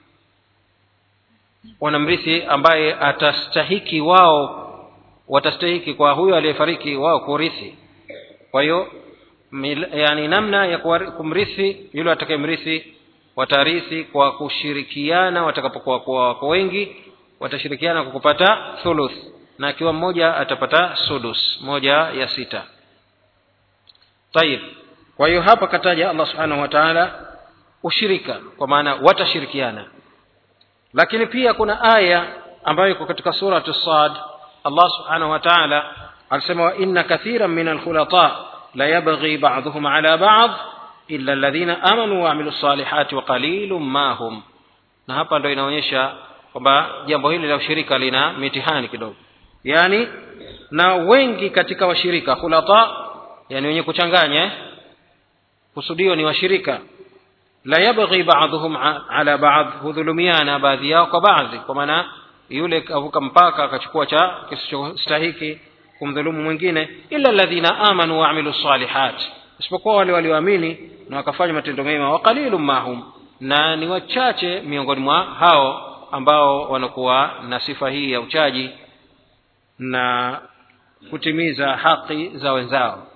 wanamrithi ambaye atastahiki wao watastahiki kwa huyo aliyefariki wao kurithi kwa hiyo yani namna ya kumrithi yule atakayemrithi watarithi kwa kushirikiana watakapokuwa kuwa wako wengi watashirikiana kwa kupata thuluth na akiwa mmoja atapata sudus moja ya sita tayib kwa hiyo hapa kataja allah subhanahu wa taala ushirika kwa maana watashirikiana lakini pia kuna aya ambayo iko katika suratu sad allah subhanahu wa taala alisema wa inna kathiran min alkhulata la yabghi ba'dhuhum ala ba'd illa alladhina amanu wa amilu salihati wa qalilun ma hum na hapa ndo inaonyesha kwamba jambo hili la ushirika lina mitihani kidogo yani na wengi katika washirika khulata yani wenye kuchanganya kusudio ni washirika la yabghi ba'dhuhum ala ba'd hudhulumiana baadhi yao kwa baadhi kwa maana yule kavuka mpaka akachukua cha kisichostahiki kumdhulumu mwingine illa alladhina amanu wa amilu salihat isipokuwa wale walioamini na wakafanya matendo mema wa qalilun mahum na ni wachache miongoni mwa hao ambao wanakuwa na sifa hii ya uchaji na kutimiza haki za wenzao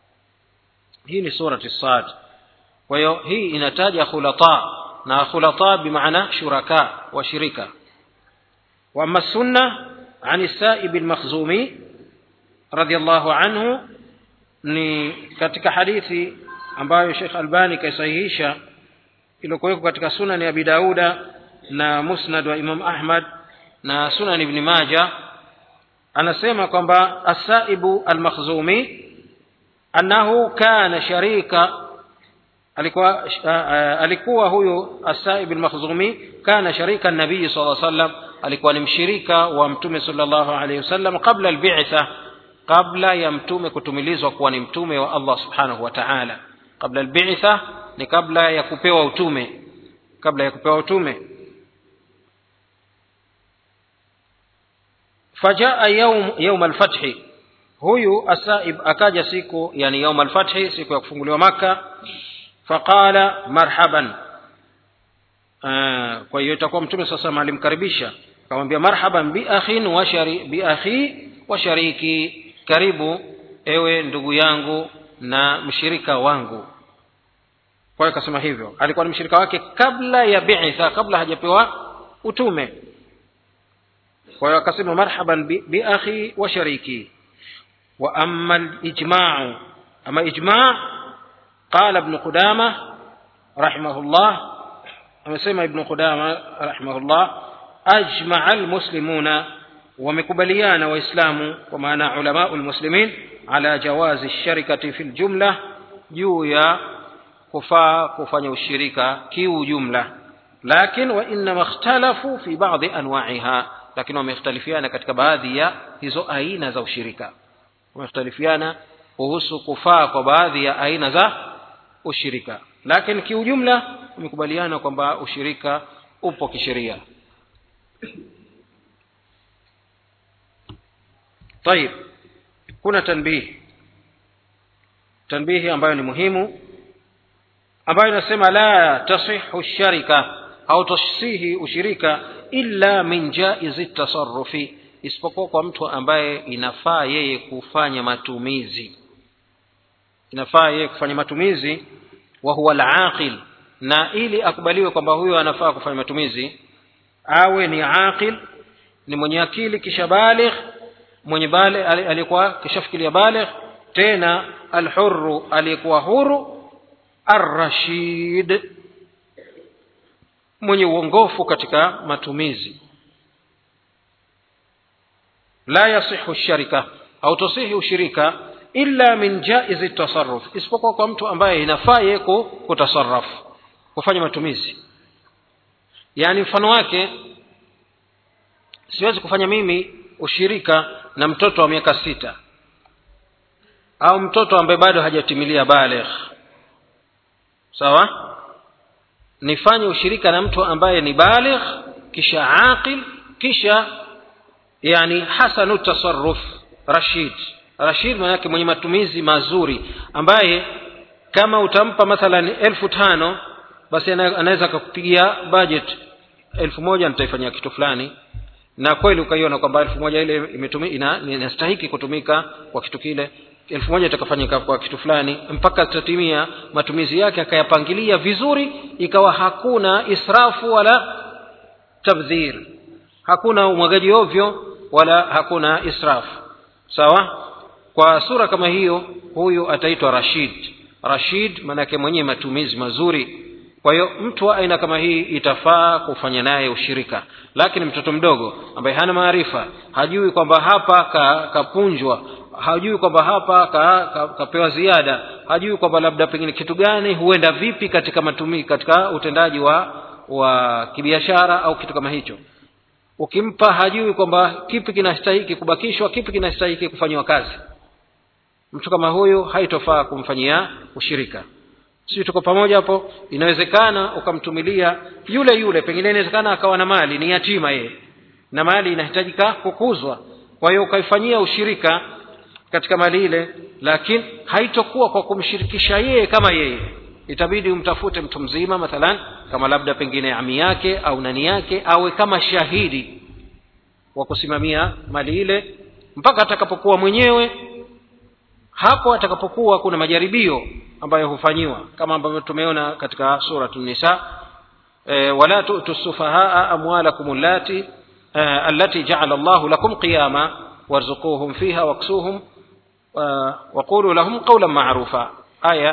hii ni surati sad kwa hiyo hii inataja khulata na khulata bimaana shuraka washirika واما السنه عن السائب المخزومي رضي الله عنه ni katika hadithi ambayo Sheikh Albani kaisahihisha iliyokuwekwa katika sunan ya Abi Dauda na musnad wa Imam Ahmad na sunan Ibn Majah anasema kwamba As-Saibu Al-Makhzumi annahu kana sharika alikuwa uh, alikuwa huyu As-Saib Al-Makhzumi kana sharika nabii sallallahu alaihi wasallam alikuwa ni mshirika wa mtume sallallahu alaihi wasallam kabla al-bi'tha kabla ya mtume kutumilizwa kuwa ni mtume wa Allah subhanahu wa ta'ala kabla al-bi'tha ni kabla ya kupewa utume kabla ya kupewa utume fajaa yawm yawm al-fath huyu asaib akaja siku yani yawm al-fath siku ya kufunguliwa maka faqala marhaban kwa hiyo itakuwa mtume sasa alimkaribisha akamwambia marhaban bi akhin wa shari bi akhi wa shariki karibu ewe ndugu yangu na mshirika wangu kwa hiyo akasema hivyo alikuwa ni mshirika wake kabla ya bi'tha kabla hajapewa utume kwa hiyo akasema marhaban bi, bi akhi wa shariki wa amma al-ijma'u ama ijma' qala ibn qudama rahimahullah amesema ibn qudama rahimahullah ajmaa almuslimuna wamekubaliana waislamu kwa maana ulamau lmuslimin ala jawazi lsharikati fi ljumla juu ya kufaa kufanya ushirika kiujumla lakin wainama ikhtalafu fi badi anwaiha lakini wamekhtalifiana katika baadhi ya hizo aina za ushirika wamekhtalifiana kuhusu kufaa kwa baadhi ya aina za ushirika lakini kiujumla umekubaliana kwamba ushirika upo kisheria طيب kuna tanbihi tanbihi ambayo ni muhimu ambayo inasema la tasihu sharika au tasihi ushirika illa min jaizi tasarufi isipokuwa kwa mtu ambaye inafaa yeye kufanya matumizi inafaa yeye kufanya matumizi wa huwa alaqil na ili akubaliwe kwamba huyo anafaa kufanya matumizi awe ni aqil ni mwenye akili kisha baligh mwenye bale aliyekuwa kishafikiria baligh tena alhurru aliyekuwa huru arrashid mwenye uongofu katika matumizi la yasihu sharika au tasihi ushirika illa min jaizi tasarruf isipokuwa kwa mtu ambaye inafaa yeye kutasarraf kufanya matumizi yaani mfano wake siwezi kufanya mimi ushirika na mtoto wa miaka sita au mtoto ambaye bado hajatimilia baligh sawa nifanye ushirika na mtu ambaye ni baligh kisha aqil kisha yani hasanu tasarruf rashid rashid maanake mwenye matumizi mazuri ambaye kama utampa mathalan elfu tano basi anaweza akakupigia budget elfu moja nitaifanyia kitu fulani na kweli ukaiona kwamba elfu moja ile inastahiki kutumika kwa kitu kile elfu moja itakafanyika kwa kitu fulani mpaka tatimia matumizi yake akayapangilia vizuri ikawa hakuna israfu wala tabdhir hakuna umwagaji ovyo wala hakuna israfu sawa kwa sura kama hiyo huyu ataitwa rashid rashid maanake mwenye matumizi mazuri kwa hiyo mtu wa aina kama hii itafaa kufanya naye ushirika lakini mtoto mdogo ambaye hana maarifa hajui kwamba hapa kapunjwa ka hajui kwamba hapa kapewa ka, ka ziada hajui kwamba labda pengine kitu gani huenda vipi katika matumi katika utendaji wa wa kibiashara au kitu kama hicho ukimpa hajui kwamba kipi kinastahiki kubakishwa kipi kinastahiki kufanyiwa kazi mtu kama huyu haitofaa kumfanyia ushirika sisi tuko pamoja hapo inawezekana ukamtumilia yule yule pengine inawezekana akawa na mali ni yatima yeye na mali inahitajika kukuzwa kwa hiyo ukaifanyia ushirika katika mali ile lakini haitokuwa kwa kumshirikisha yeye kama yeye itabidi umtafute mtu mzima mathalan kama labda pengine ami yake au nani yake awe kama shahidi wa kusimamia mali ile mpaka atakapokuwa mwenyewe hapo atakapokuwa kuna majaribio ambayo hufanyiwa kama ambavyo tumeona katika suratu nisa e, wala tu'tu sufahaa amwalakum allati e, allati ja'ala Allahu lakum qiyama warzuquhum fiha waksuhum waqulu lahum qawlan ma'rufa aya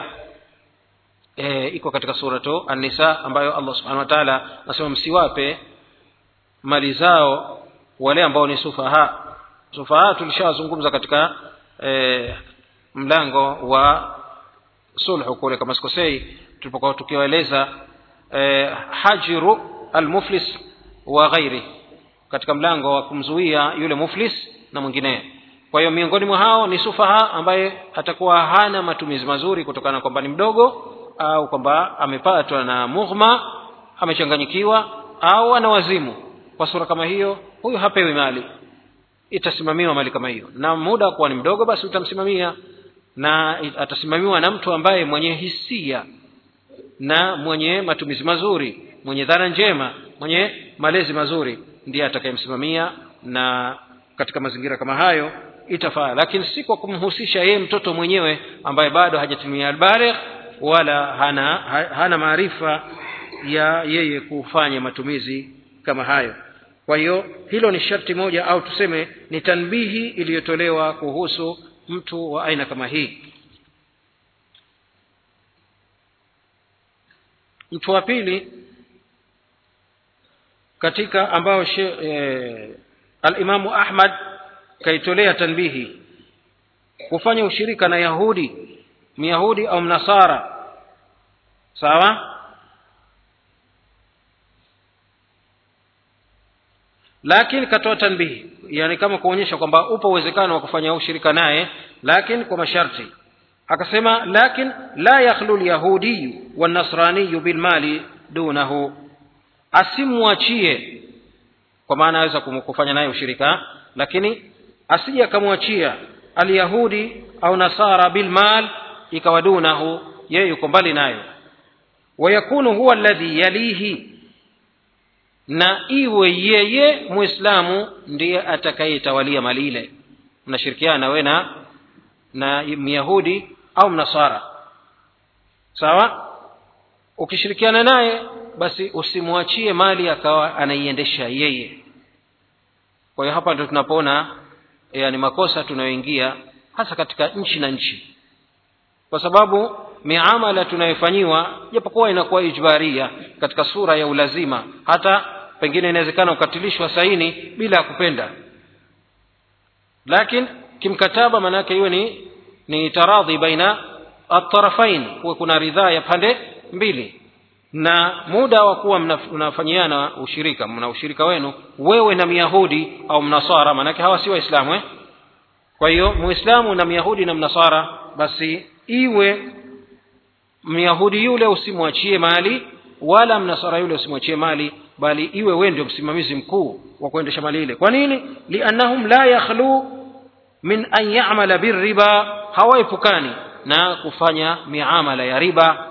e, iko katika suratu an-nisa ambayo Allah subhanahu wa ta'ala anasema msiwape mali zao wale ambao ni sufaha sufaha tulishazungumza katika e, mlango wa sulhu kule kama sikosei tulipokuwa tukiwaeleza e, hajiru almuflis wa ghairi katika mlango wa kumzuia yule muflis na mwinginee kwa hiyo miongoni mwa hao ni sufaha ambaye atakuwa hana matumizi mazuri kutokana na kwamba ni mdogo au kwamba amepatwa na mughma amechanganyikiwa au ana wazimu kwa sura kama hiyo huyu hapewi mali itasimamiwa mali kama hiyo na muda kuwa ni mdogo basi utamsimamia na atasimamiwa na mtu ambaye mwenye hisia na mwenye matumizi mazuri mwenye dhana njema mwenye malezi mazuri ndiye atakayemsimamia na katika mazingira kama hayo itafaa lakini si kwa kumhusisha yeye mtoto mwenyewe ambaye bado hajatimia albaligh wala hana hana maarifa ya yeye kufanya matumizi kama hayo kwa hiyo hilo ni sharti moja au tuseme ni tanbihi iliyotolewa kuhusu mtu wa aina kama hii mtu wa pili katika ambao e, alimamu ahmad kaitolea tanbihi kufanya ushirika na yahudi myahudi au mnasara sawa lakini katoa tanbihi yani kama kuonyesha kwamba upo uwezekano wa kufanya ushirika naye lakini kwa masharti akasema lakin la yakhlu lyahudiyu wanasraniyu bilmali dunahu asimwachie kwa maana aweza kum- kufanya naye ushirika lakini asije akamwachia alyahudi au nasara bilmal ikawa dunahu yeye yuko mbali nayo wayakunu huwa alladhi yalihi na iwe yeye muislamu ndiye atakayetawalia mali ile mnashirikiana we na na myahudi au mnasara sawa ukishirikiana naye basi usimwachie mali akawa anaiendesha yeye kwa hiyo hapa ndo tunapoona yani makosa tunayoingia hasa katika nchi na nchi kwa sababu miamala tunayofanyiwa japokuwa inakuwa ijbaria katika sura ya ulazima hata pengine inawezekana ukatilishwa saini bila ya kupenda lakini kimkataba maanaake iwe ni ni taradhi baina atarafain kuwe kuna ridhaa ya pande mbili na muda wa kuwa mna- mnafanyiana ushirika mna ushirika wenu wewe na myahudi au mnasara maanake hawa si waislamu eh? kwa hiyo muislamu na myahudi na mnasara basi iwe myahudi yule usimwachie mali wala mnasara yule usimwachie mali bali iwe wewe ndio msimamizi mkuu wa kuendesha mali ile kwa nini liannahum la yakhlu min an yamala birriba hawaepukani na kufanya miamala ya riba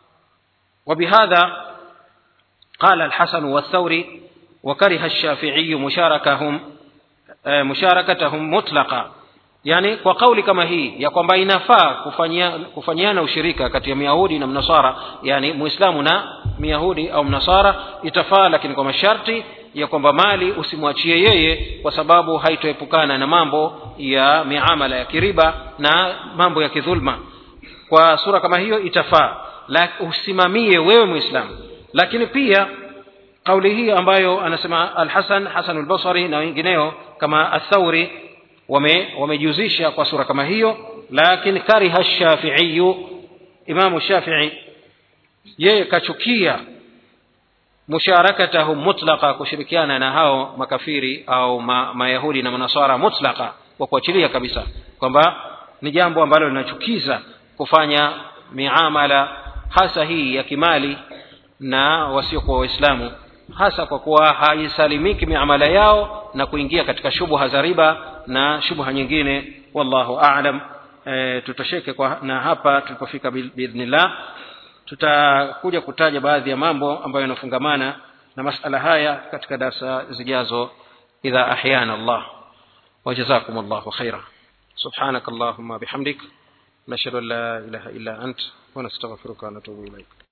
وبهذا قال الحسن والثوري وكره الشافعي مشاركهم آه، مشاركتهم مطلقا yani kwa kauli kama hii ya kwamba inafaa kufanyia, kufanyiana ushirika kati ya myahudi na mnasara yani muislamu na myahudi au mnasara itafaa lakini kwa masharti ya kwamba mali usimwachie yeye kwa sababu haitoepukana na mambo ya miamala ya kiriba na mambo ya kidhulma kwa sura kama hiyo itafaa la usimamie wewe muislamu lakini pia kauli hii ambayo anasema alhasan hasan albasari na wengineo kama athauri wame wamejuzisha kwa sura kama hiyo lakini kariha shafiiyu imamu shafii yeye kachukia musharakatahum mutlaqa kushirikiana na hao makafiri au ma, mayahudi na manasara mutlaqa kwa kuachilia kabisa kwamba ni jambo ambalo linachukiza kufanya miamala hasa hii ya kimali na wasiokuwa waislamu hasa kwa kuwa haisalimiki miamala yao na kuingia katika shubha za riba na shubha nyingine wallahu alam e, tutosheke kwa, na hapa tulipofika bi- biidhnillah tutakuja kutaja baadhi ya mambo ambayo yanafungamana na masala haya katika darsa zijazo idha ahyana allah wajazakum allahu khaira سبحانك اللهم بحمدك نشهد ان لا اله الا انت ونستغفرك ونتوب اليك